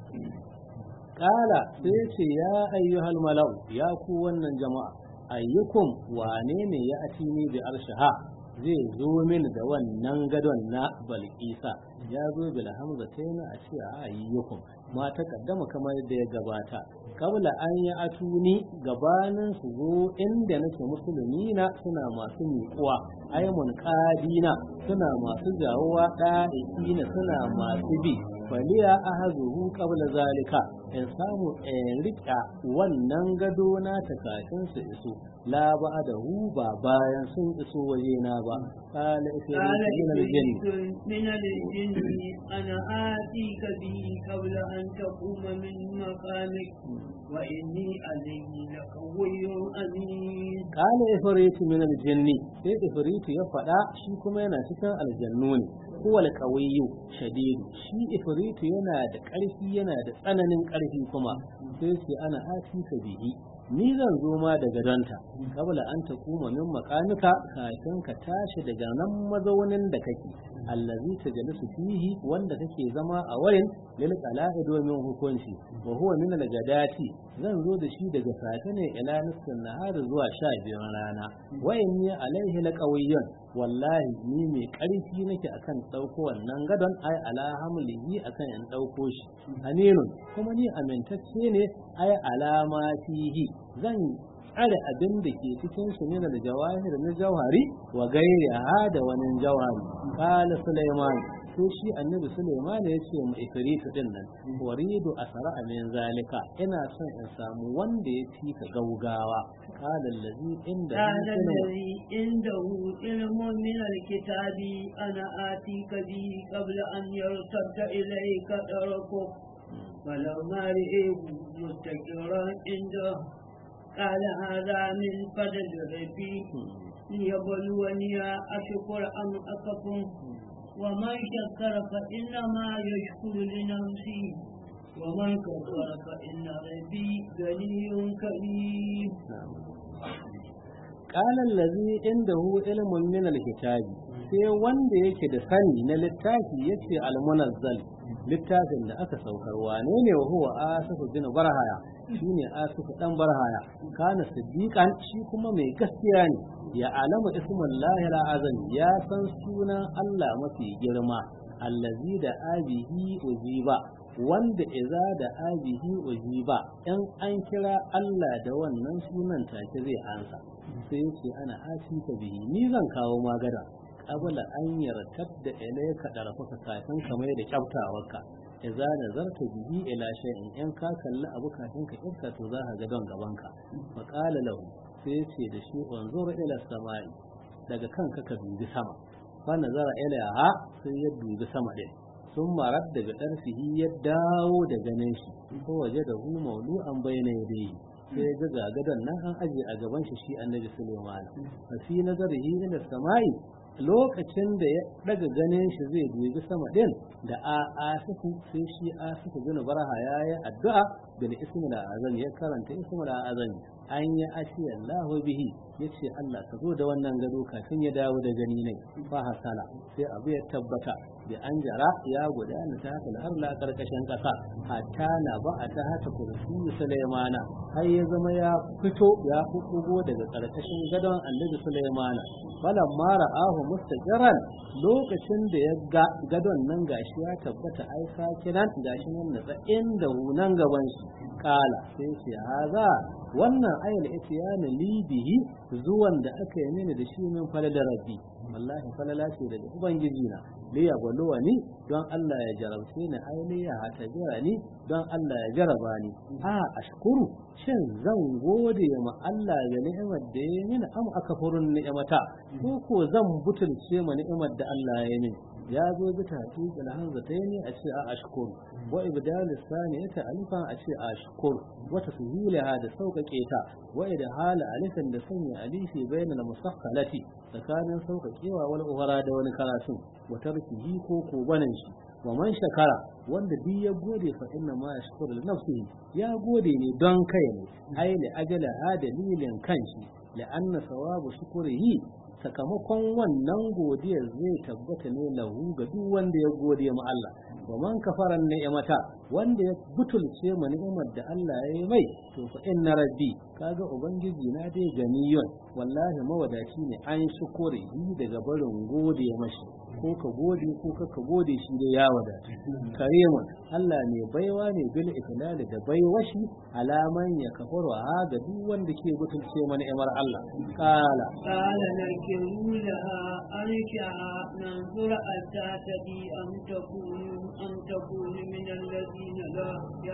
Kala sai ce ya ayyuhal malau ya ku wannan jama'a ayyukum wane ne ya ati ni bi arshaha zai zo mini da wannan gadon na balkisa ya zo bil hamza taina a ce a ayyukum ma ta kaddama kamar da ya gabata kabla an yi atuni gabanin su zo inda nake musulmi na suna masu miƙuwa aimun qadina suna masu jawowa ɗa'ina suna masu bi faliya ahazuhu qabla zalika in samu in rika wannan gado na ta kafin su iso la ba da hu ba bayan sun iso waje na ba qala قال ifritu min al-jinn إفريت من الجن أنا آتيك به قبل أن تقوم من مقامك وإني عليه لقوي أمين qala ifritu min al-jinn sai ifritu ya faɗa shi kuma yana cikin aljannu ne huwa al-qawiyyu shadid shi ifritu yana da ƙarfi yana da tsananin ƙarfi kuma sai sai ana atika bihi ni zan zo ma daga donta kabla an ta kuma min makanuka kafin ka tashi daga nan mazaunin da kake allazi tajalisu fihi wanda kake zama a wurin lil qala'i domin hukunci wa huwa min al-gadati zan zo da shi daga safe ne ila nisfin nahar zuwa sha biyun rana wa inni alaihi laqawiyyun wallahi ni mai karfi nake akan dauko wannan gadon ai ala hamlihi akan in dauko shi aminun kuma ni amintacce ne ai alama fihi zan tsare abin da ke cikin shi ne da jawahir na jawhari wa gairi da wani jawhari kala sulaiman sai shi annabi sulaiman ya ce mu ifritu din nan waridu asara min zalika ina son in samu wanda ya fi ka gaugawa kala allazi inda قال الذي عنده علم من الكتاب أنا آتيك به قبل أن يرتد إليك طرفك فلما رئيه مستقرا عنده قال هذا من فضل ربي ليبلوني أشكر أم أكفر ومن شكر فإنما يشكر لنفسه ومن كفر فإن ربي غني كريم قال الذي عنده علم من الكتاب sai wanda yake da sani na littafi yace al-munazzal littafin da aka saukar wane ne wa huwa asifu bin barhaya shine asifu dan barhaya kana siddiqan shi kuma mai gaskiya ne ya alama ismullahi al-azam ya san sunan Allah mafi girma allazi da abihi uziba wanda iza da abihi uziba in an kira Allah da wannan sunan take zai ansa sai ce ana asika bihi ni zan kawo magana qabla an yartar da ilayka darafaka kafin kamar da kyautawarka idza nazarta bihi ila shay'in in ka kalli abu kafin ka kirka to za ka ga don gabanka fa qala lahu sai ce da shi unzur ila samai daga kanka ka dubi sama fa nazara ilaiha sai ya dubi sama din sun marar daga ɗarfihi ya dawo da ganin shi ko waje da hu maulu an bayyana yadda sai ga gagadan nan an aje a gaban shi shi annabi Sulaiman fa fi nazarihi ila samai lokacin da ya daga ganin shi zai dubi sama din da a asifu sai shi asifu bin barha yayi addu'a bil ismil azam ya karanta ismil azam an yi ashi Allahu bihi yace Allah ka zo da wannan gado kafin ya dawo da gani ne fa hasala sai abu ya tabbata da an jara ya gudana ta haka har la karkashin kasa hatta na ba a ta haka kursi Sulaimana har ya zama ya fito ya kukugo daga karkashin gadon Annabi Sulaimana falan mara ahu mustaqiran lokacin da ya ga gadon nan gashi ya tabbata ai sakinan gashi nan na inda nan gaban shi kala sai ce haza wannan ayal itiyana libihi zuwan da aka yi mini da shi min falala rabbi wallahi falala ce daga ubangiji na li ya gwalowa ni don Allah ya jarabce ni ai li ya hatajira ni don Allah ya jaraba ni a ashkuru shin zan gode ma Allah ga ni'imar da ya yi mini am akafurun ni'imata ko ko zan butulce ma ni'imar da Allah ya yi mini ya zo bi tafiq alhamzatayn a ce a ashkur wa ibdal saniyata alifan a ce a ashkur wa tashilaha da sauƙaƙe ta wa idhal alifan da sanya alifi bainal musakhalati tsakanin sauƙaƙewa wal ughara da wani karatu wa tarkihi ko ko banan shi wa man shakara wanda duk ya gode fa inna ma yashkuru li nafsihi ya gode ne don kai ne ai li ajala dalilin kanshi la'anna sawabu shukrihi sakamakon wannan godiyar zai tabbata ne lahu ga duk wanda ya gode ma Allah wa man kafara ni'mata wanda ya butulce ma ni'imar da Allah ya yi mai to fa inna rabbi kaga ubangiji na dai ganiyun wallahi mawadaci ne an shukure daga barin gode mashi ko ka gode ko ka ka gode shi da ya wadata karimun Allah ne baiwa ne bil iklali da baiwashi alaman ya kafaru ha ga duk wanda ke butulce ma ni'imar Allah kala قال نكروا لها أرجعها ننظر أتاتي أم تكون أم تكون من الذين لا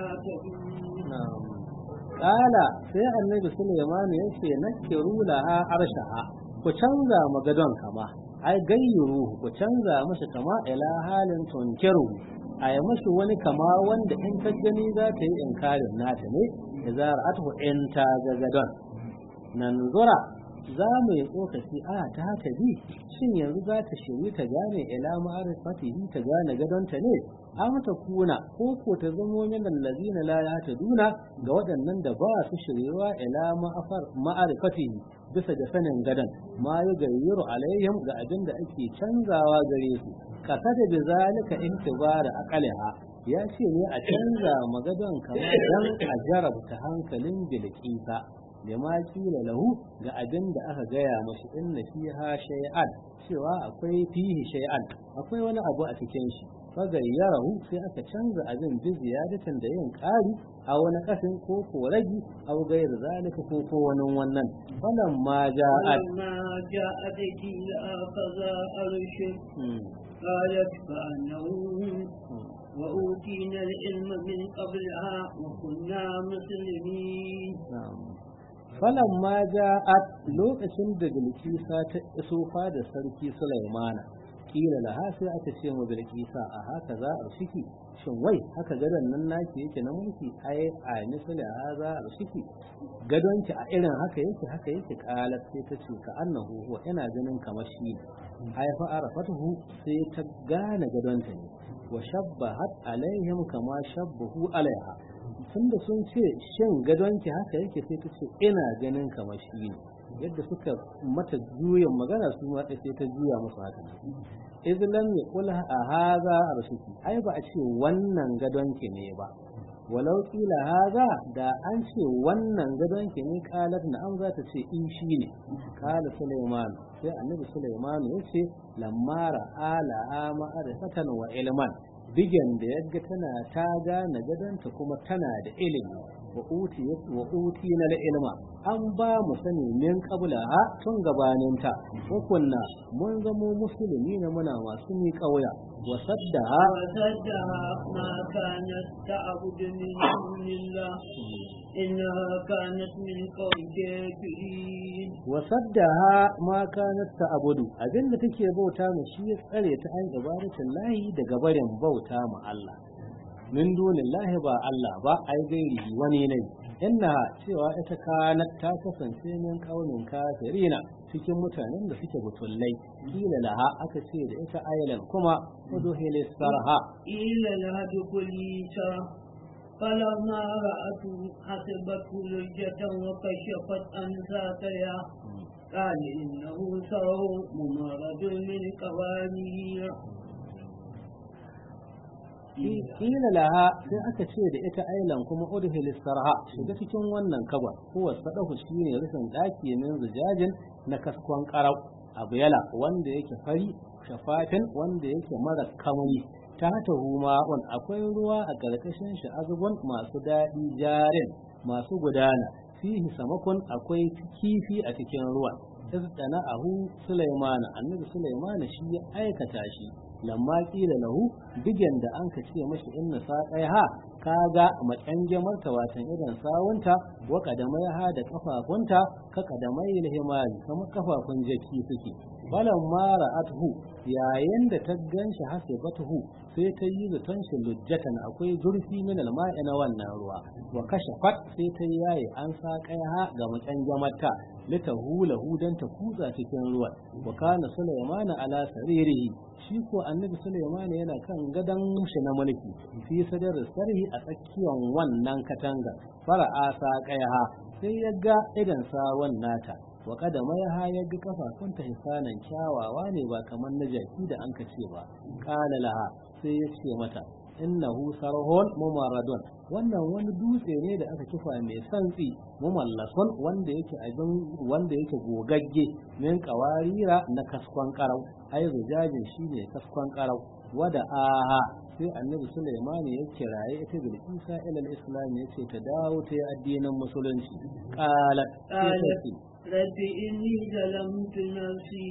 يهتدون Kala sai annabi Sulaiman ya ce nakiru laha arshaha ku canza magadon kama ai gayyuru ku canza masa kama ila halin tunkiru a yi mashi wani kama wanda in ta gani za ta yi inkarin nata ne da zara atu in ta ga gadon nan zura za mu yi tsokaci a ta haka bi shin yanzu za ta shiri ta gane ila ma'arifatihi ta gane gadonta ne am ta kuna ko ko ta zamo min allazina la yahtaduna ga waɗannan da ba su shiriwa ila ma'afar ma'arifatihi bisa da sanin gadon ma ya gayyaru alaihim ga abin da ake canzawa gare su kasa da bizalika intibara aqaliha ya ce ne a canza magadon kamar dan a jarabta hankalin bilkisa da ma kila lahu ga abin da aka gaya mashi inna fiha shay'an cewa akwai fihi shay'an akwai wani abu a cikin shi fagayyarahu sai aka canza abin bi ziyadatan da yin ƙari a wani kasin ko ko ragi aw gairu zalika ko ko wani wannan falan ma ja'at فلما جاءت قيل أخذا أرشد قالت كأنه وأوتينا العلم من قبلها وكنا مسلمين falan ma ja'at lokacin da bilkisa ta iso da sarki sulaimana kila laha sai aka ce mu bilkisa a haka za a shiki shin wai haka gadon nan naki yake na mulki ai a misali ha za a shiki gadonki a irin haka yake haka yake kalat sai ta ce ka annahu huwa ina ganin kamar shi ne ai fa arafatuhu sai ta gane gadonta ne wa shabbahat alaihim kama shabbahu alaiha tunda sun ce shin gadonki haka yake sai ta ce ina ganin kamar shi ne yadda suka mata juyin magana su ma sai ta juya musu haka iz lam yaqul a hadha arsuki ai ba a ce wannan gadonki ne ba walau kila haza da an ce wannan gadonki ne kalat na an za ta ce in shi ne kala suleiman sai annabi suleiman ya ce lamara ala ma'arifatan wa ilman bigen da yadda tana ta gane gadonta kuma tana da ilimi wa uti na da ilma an ba mu sani min kabula ha tun gabaninta hukunna mun zamo musulmi na muna masu mi kauya wa saddaha وصدها ما كانت تعبد من دون الله إنها كانت من قوم كافرين wa saddaha ma kanat ta'budu abinda take bauta mu shi ya tsare ta an ibadatin lahi daga barin bauta mu Allah min dunillahi ba Allah ba ai gairi wani ne inna cewa ita kanat ta kasance min kaunin kafirina cikin mutanen da suke butullai kila laha aka ce da ita aylan kuma uduhilis sarha إلا لها دخولي شرف فلما رأته حسبته لجة وكشفت عن ساقيها قال إنه سرع ممرد من قوانير kila laha sai aka ce da ita ailan kuma udhil sarha shiga cikin wannan kabar huwa sadahu shine rufin daki min zujajin na kaskon qarau abu yala wanda yake fari shafatin wanda yake mara kamari ta hata huma wan akwai ruwa a karkashin shi azubun masu daɗi jarin masu gudana fihi samakon akwai kifi a cikin ruwan izdana ahu sulaimana annabi sulaimana shi ya aikata shi lamma kila lahu bigen da an ka ce mashi inna saƙai ha kaga maƙyange marta watan irin sawunta wa kadamai ha da kafafunta ka kadamai himari kamar kafafun jaki suke balan mara athu yayin da ta ganshi hasibatuhu sai ta yi zaton shi lujjatan akwai zurfi min alma'i na wannan ruwa wa kashafat sai ta yaye an saƙai ha ga maƙyange marta litahulahu dan ta kutsa cikin ruwan wa kana sulaimana ala saririhi shi ko annabi Sulaiman yana kan gadon shi na mulki fi sadar sarhi a tsakiyar wannan katanga fara asa kaiha sai ya ga idan sawan nata wa kadama ya ha ya ga kafafunta hisanan kyawawa ne ba kamar na jaki da an ce ba kala laha sai ya ce mata innahu sarhun mumaradun wannan wani dutse ne da aka kifa mai santsi mumallasun wanda yake abin wanda yake gogagge min kawarira na kaskon karau ai zujajin shine kaskon karau wada aha sai annabi Sulaiman ya kiraye ita Bilkisa ila islam ya ce ta dawo ta yi addinin musulunci qalat rabbi inni zalamtu nafsi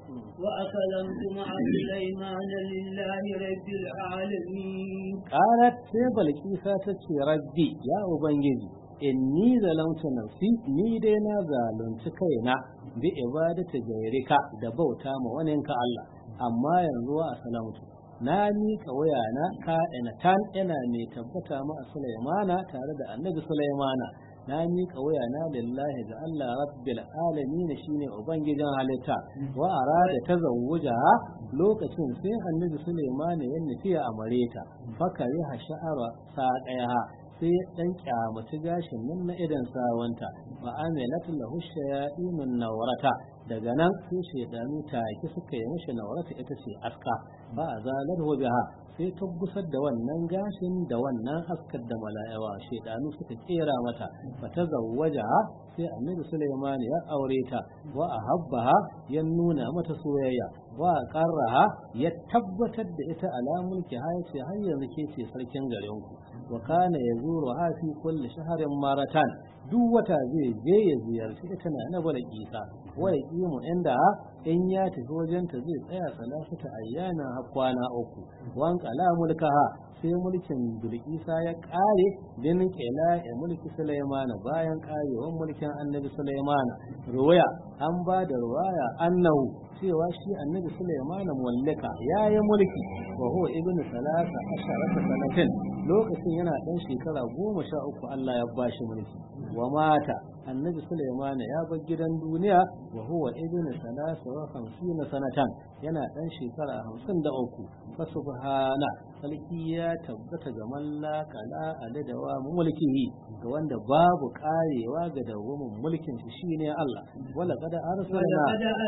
وأسلمت مع سليمان لله رب العالمين قالت سيبا لكيسا تتشي ربي يا أبنجي inni zalamtu nafsi ni dai na zalunci kaina bi ibadati gairika da bauta ma waninka Allah amma yanzu wa salamtu na miƙa wayana ka ina tan ina mai tabbata ma Sulaimana tare da Annabi Sulaimana na miƙa wayana lillahi ga Allah rabbil alamin shine ubangijin halitta wa arada tazawuja lokacin sai Annabi Sulaimana ya nufi a mareta fakari ha sha'ara sa ɗaya sai dan kyamaci gashin nan na idan sawanta wa amilat lahu shayatinun nawrata daga nan sai shaidanu take suka yi mishi nawrata ita ce aska ba a zalar biha sai ta gusar da wannan gashin da wannan askar da mala'iwa shaidanu suka kera mata fa ta zawwaja sai annabi Sulaiman ya aure ta wa ahabbaha ya nuna mata soyayya wa qarraha ya tabbatar da ita alamun ki ce har yanzu ke ce sarkin garin ku wa kana yazuru ha fi kulli shahrin maratan duk wata zai je ya ziyarci ita na na bala isa wa yaqimu inda in ya tafi wajenta zai tsaya salasata ayyana har kwana uku wan qala mulkaha sai mulkin bilkisa ya kare bin kela ya mulki sulaimana bayan karewar mulkin annabi sulaimana ruwaya an ba da ruwaya annahu cewa shi annabi sulaimana mallaka ya yi mulki wa huwa ibnu salasa asharata sanatin lokacin yana dan shekara goma sha uku Allah ya bashi mulki wa mata annabi Sulaiman ya bar gidan duniya wa huwa ibnu salasa wa khamsina sanatan yana dan shekara hamsin da uku fa subhana sarki ya tabbata ga mallaka la aladawa mulkihi ga wanda babu karewa ga dawamin mulkin shi shine Allah wala qad arsalna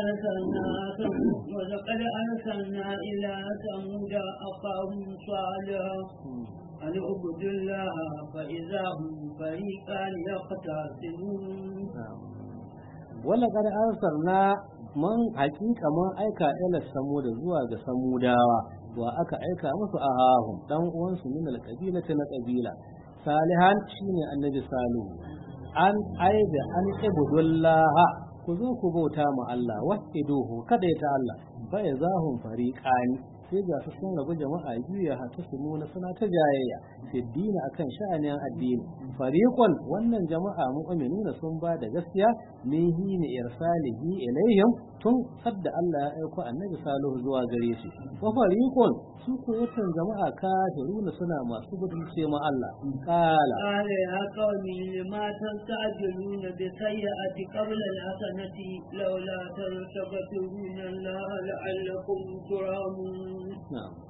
ولقد أرسلنا إلى ثمود أخاهم صالحا أن اعبدوا الله فإذا هم فريقان يختصمون ولقد أرسلنا man hakika man aika ila samuda zuwa ga samudawa wa aka aika musu a hahun dan uwansu min alqabila ta na kabila salihan shine annabi salihu an aibe an ibudullaha ku zo ku bauta ma Allah wahiduhu kada ta Allah fa yazahum fariqani sai ga su sun rabu jama'a biyu ya hata su nuna suna ta jayayya fi dini akan sha'anin addini fariqon wannan jama'a mu'minuna sun ba da gaskiya min hini irsalihi ilayhim tun sadda Allah ya aiko annabi salihu zuwa gare shi wa fariqon su ko watan jama'a kafiruna suna masu gudunce ma Allah qala قال يا قوم لما تستعجلون بالسيئة قبل الحسنة لولا تستغفرون الله لعلكم ترحمون na'am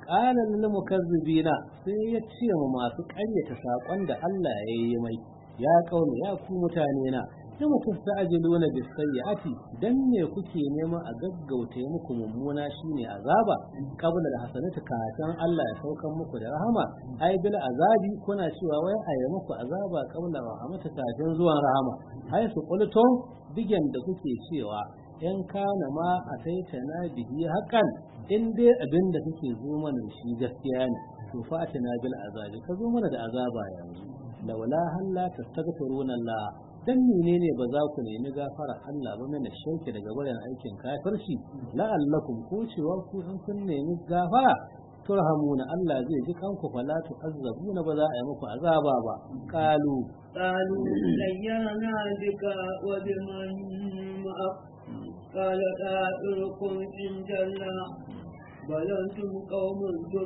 qala lil mukazzibina sai ya ce mu masu ƙaryata sakon da Allah ya yi mai ya kauna ya ku mutane na sai mutum ta'ajiluna bis sayyi'ati dan me kuke neman a gaggauta muku mummuna shine azaba kabla da hasanatu kafin Allah ya saukan muku da rahama ai bil azabi kuna cewa wai a yi muku azaba kabla rahmatu kafin zuwan rahama ai su qultum digen da kuke cewa in kana ma a taita na bihi hakan in dai abin da kake zo mana shi gaskiya ne to fa na bil azabi ka zo mana da azaba yanzu laula halla tastaghfiruna Allah dan menene ba za ku nemi gafara Allah ba mana shauke daga bayan aikin kafirci la'allakum ko cewa ku in kun nemi gafara turhamuna Allah zai ji kanku fala tu'azzabuna ba za a yi muku azaba ba qalu قالوا سيرنا بك وبمن معك قال طائركم عند الله بل أنتم قوم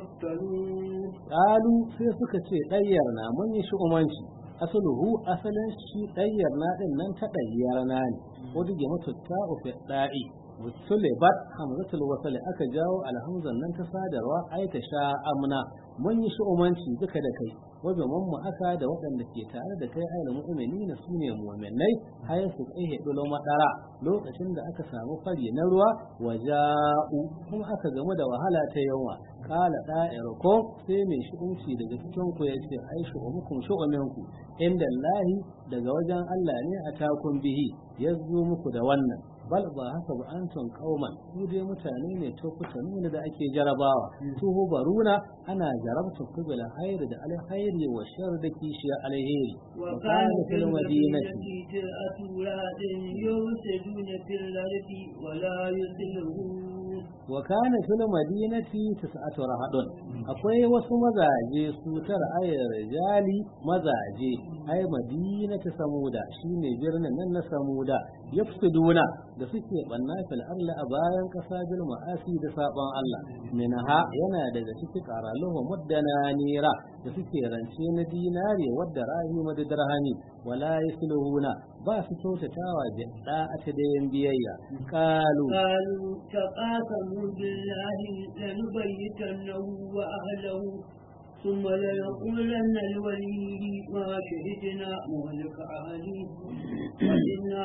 تفتنون qalu sai suka ce dayyar na mun yi shu'umanci asaluhu asalin shi dayyar na din nan ta dayyar na ne ko dige mutu ta ufi da'i musulibat hamzatul wasl aka jawo alhamzan nan ta sadarwa ai ta sha amna mun yi shu'umanci duka da kai wajen mu aka da waɗanda ke tare da kai ayyul mu'minina sune mu'minai hay su tsaye dulo madara lokacin da aka samu fari na ruwa waja'u kuma aka gamu da wahala ta yawa kala da'irukum sai mai shu'unci daga cikin ku yace ai shu'umukum shu'uminku inda Allahi daga wajen Allah ne a takun bihi yazo muku da wannan bal ba haka ba antum qauman ku dai mutane ne to nuna da ake jarabawa tuhu baruna ana jarabta ku bil khair da alkhairi wa shar da kishiya alheri wa kana fil madinati أولاد يفسدون في الأرض ولا يصلحون wa kana fil madinati tis'atu rahadun akwai wasu mazaje su tara ayar rijali mazaje ay madinatu samuda shine birnin nan na samuda yafsuduna da suke banna fil arla a bayan kasa bil ma'asi da saban Allah minha yana daga cikin qaraluhu muddana nira da suke rance na dinari wadda rahima da dirhami wala yasluhuna ba su kyautatawa da da'ata da yin biyayya qalu قالوا تقاسموا بالله لنبيتنه وأهله ثم لنقولن لوليه ما شهدنا مهلك أهله وإنا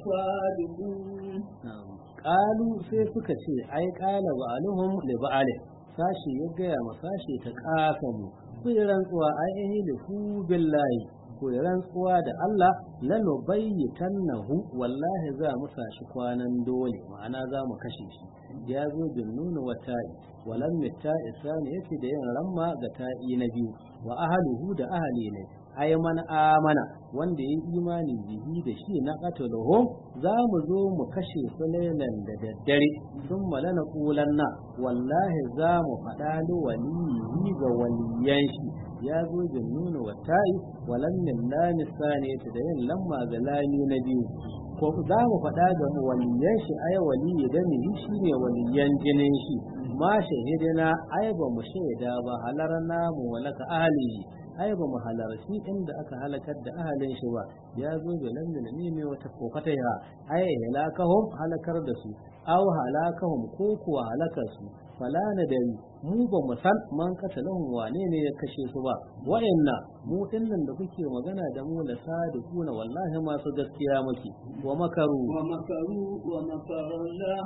لصادقون Ƙalu sai suka ce, ai ƙala ba'aluhum li ba'alih sashi ya gaya ma sashi ta ƙasa mu, ku yi rantsuwa ai ehi da hu billahi, ku yi rantsuwa da Allah lalo bayyitannahu wallahi za mu sashi kwanan dole, ma'ana za mu kashe shi. Ya zo bin nuna wa ta'i, walan mita isani yake da yin ramma ga ta'i na biyu, wa ahaluhu da ahali ne, ai man amana wanda ya yi imani bihi da shi na qataluhu za mu zo mu kashe su lailan da daddare sun malana kulanna wallahi za mu faɗa da waliyi ga waliyan shi ya zo bin nuna wa ta'i walan min lami sani da yin lamma ga lami na biyu ko za mu faɗa ga waliyan shi ai waliyi da ni shi ne waliyan jinin shi ma shahidina ai ba mu shaida ba halarna mu walaka ahlihi ai ba mu halarci inda aka halakar da ahalin shi ba ya zo da nan da ne mai wata kokata ya ai halakahum halakar da su aw halakahum ko kuwa halakar su fala na da mu ba mu san man katalahum wane ne ya kashe su ba wa'anna mu dinnan da kuke magana da mu da sadiquna wallahi masu gaskiya muke wa makaru ومكروا ومكر الله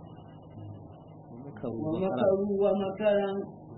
makaru ومكروا ومكرا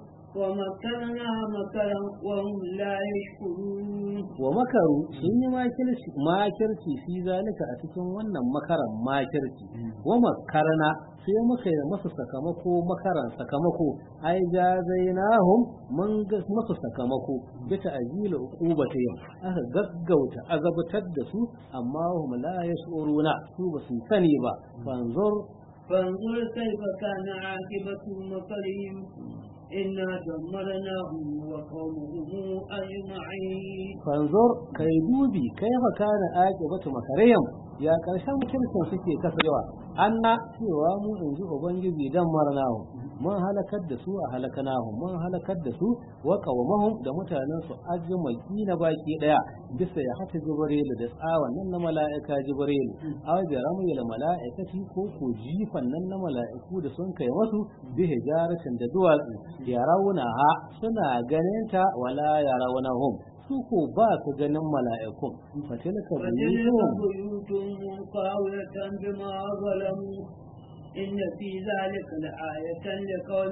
ومكرنا مكرا وهم لا يشكرون wa makaru sun yi makirci makirci fi zalika a cikin wannan makaran makirci wa makarna sai muka yi masa sakamako makaran sakamako ai jazainahum mun ga masa sakamako bita ajila uqubatihim aka gaggauta azabtar da su amma hum la yashuruna su ba su sani ba fanzur فانظر كيف كان عاقبة مكرهم إنا دمرناهم وقومهم أجمعين fanzur kai dubi kai fa kana aqibatu makariyam ya karshen kirkin suke kasarewa anna cewa mu in ji ubangiji dan marnawo mun halakar da su a halakanahum mun halakar da su wa qawmahum da mutanen su ajmaki na baki daya bisa ya hata jibril da tsawan nan na mala'ika jibril aw bi ramil mala'ikati ko ko jifan nan na mala'iku da sun kai wasu bi hijaratin da duwatsu ya rauna ha suna ganin ta wala ya raunahum su ko ba su ganin mala'ikun fatilka buyutuhum بيوتهم خاوية بما ظلموا إن في ذلك لآية لقوم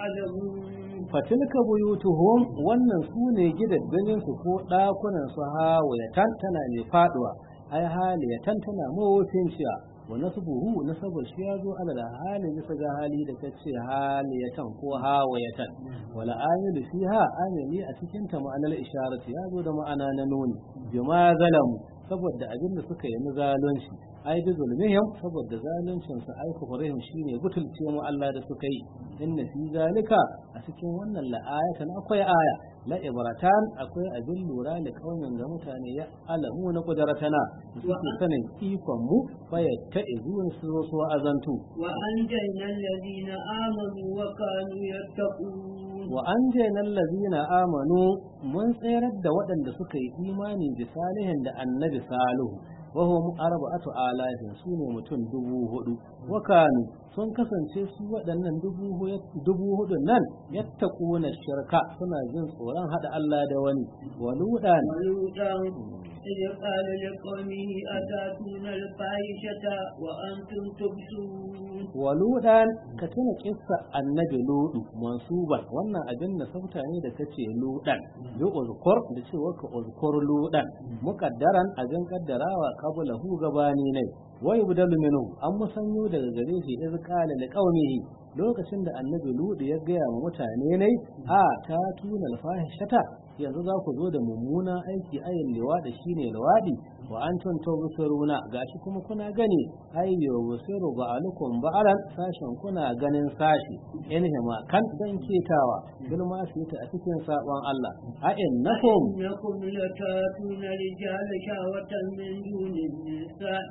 يعلمون fatilka buyutuhum wannan su ne gidaddajin su ko ɗakunan su hawayatan tana ne faduwa ai haliyatan tana mawafinciya wa nasbuhu nasabar shi ya zo ala da hali bisa ga hali da kace haliyatan ko hawayatan wala amilu fiha amili a cikin ta ma'anar isharati ya zo da ma'ana na nuni bima zalamu saboda abin da suka yi na zalunci ai bi zulmihim saboda zaluncin su ai kufurihim shine butulce mu Allah da suka yi inna fi zalika a cikin wannan la'ayatan akwai aya la ibratan akwai abin lura da kaunin ga mutane ya alamu na kudaratana da suke sanin ikon mu fayatta izun su zo su azantu وأنجينا الذين آمنوا وكانوا يتقون wa an jainan lazina amanu mun tsayar da waɗanda suka yi imani da salihin da annabi salihu wa hum arba'atu alafin su ne mutum dubu hudu wa kanu sun kasance su waɗannan dubu hu- dubu hudu nan yattaquna shirka suna jin tsoron hada Allah da wani wa ludan ولوطا إذ قال لقومه أتاتون الفاحشة وأنتم تبصرون wa ludan ka tuna kissa annabi ludu mansuban wannan abin da sauta ne da kace ludan bi uzkur da cewa ka uzkur ludan muqaddaran abin kaddarawa qablahu gabani ne wa yubdalu minhu an musanyo daga gare shi iz qala liqaumihi lokacin da annabi ludu ya gaya wa mutane ne a ta tuna alfahishata yanzu za ku zo da mummuna aiki ayin liwadi shine liwadi wa antum tawsiruna gashi kuma kuna gani ayyo busiru ba'alukum ba'alan sashen kuna ganin sashi in hima kan dan ketawa bil ma su ta a cikin sabon Allah a innakum إنكم لتاتون رجال شهوة من دون النساء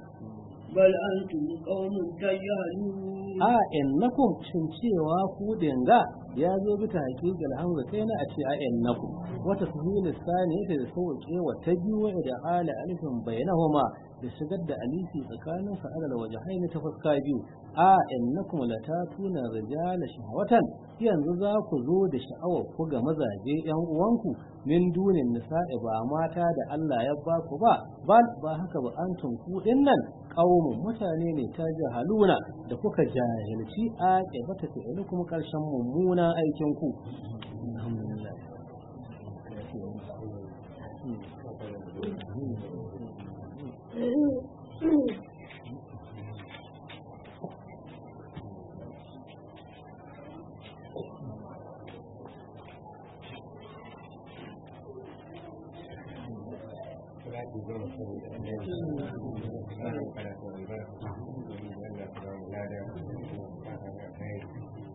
بل أنتم قوم تجهلون a innakum shin cewa ku dinga ya zo bi ta haƙiƙar hamza kai na a ce a innakum wata suhulu sani ita da sauƙe wa ta biyu da ala alifin bainahuma da shigar da alifi tsakanin sa alal wajhaini ta fuska biyu a innakum latatuna rijala shahwatan yanzu za ku zo da sha'awar ku ga mazaje yan uwanku min dunin nisa'i ba mata da Allah ya ba ku ba ba ba haka ba antum ku dinnan qaumun mutane ne ta jahaluna da kuka jahilci a ƙibata fi'ili kuma ƙarshen mummuna aikin ku alhamdulillah Thank you.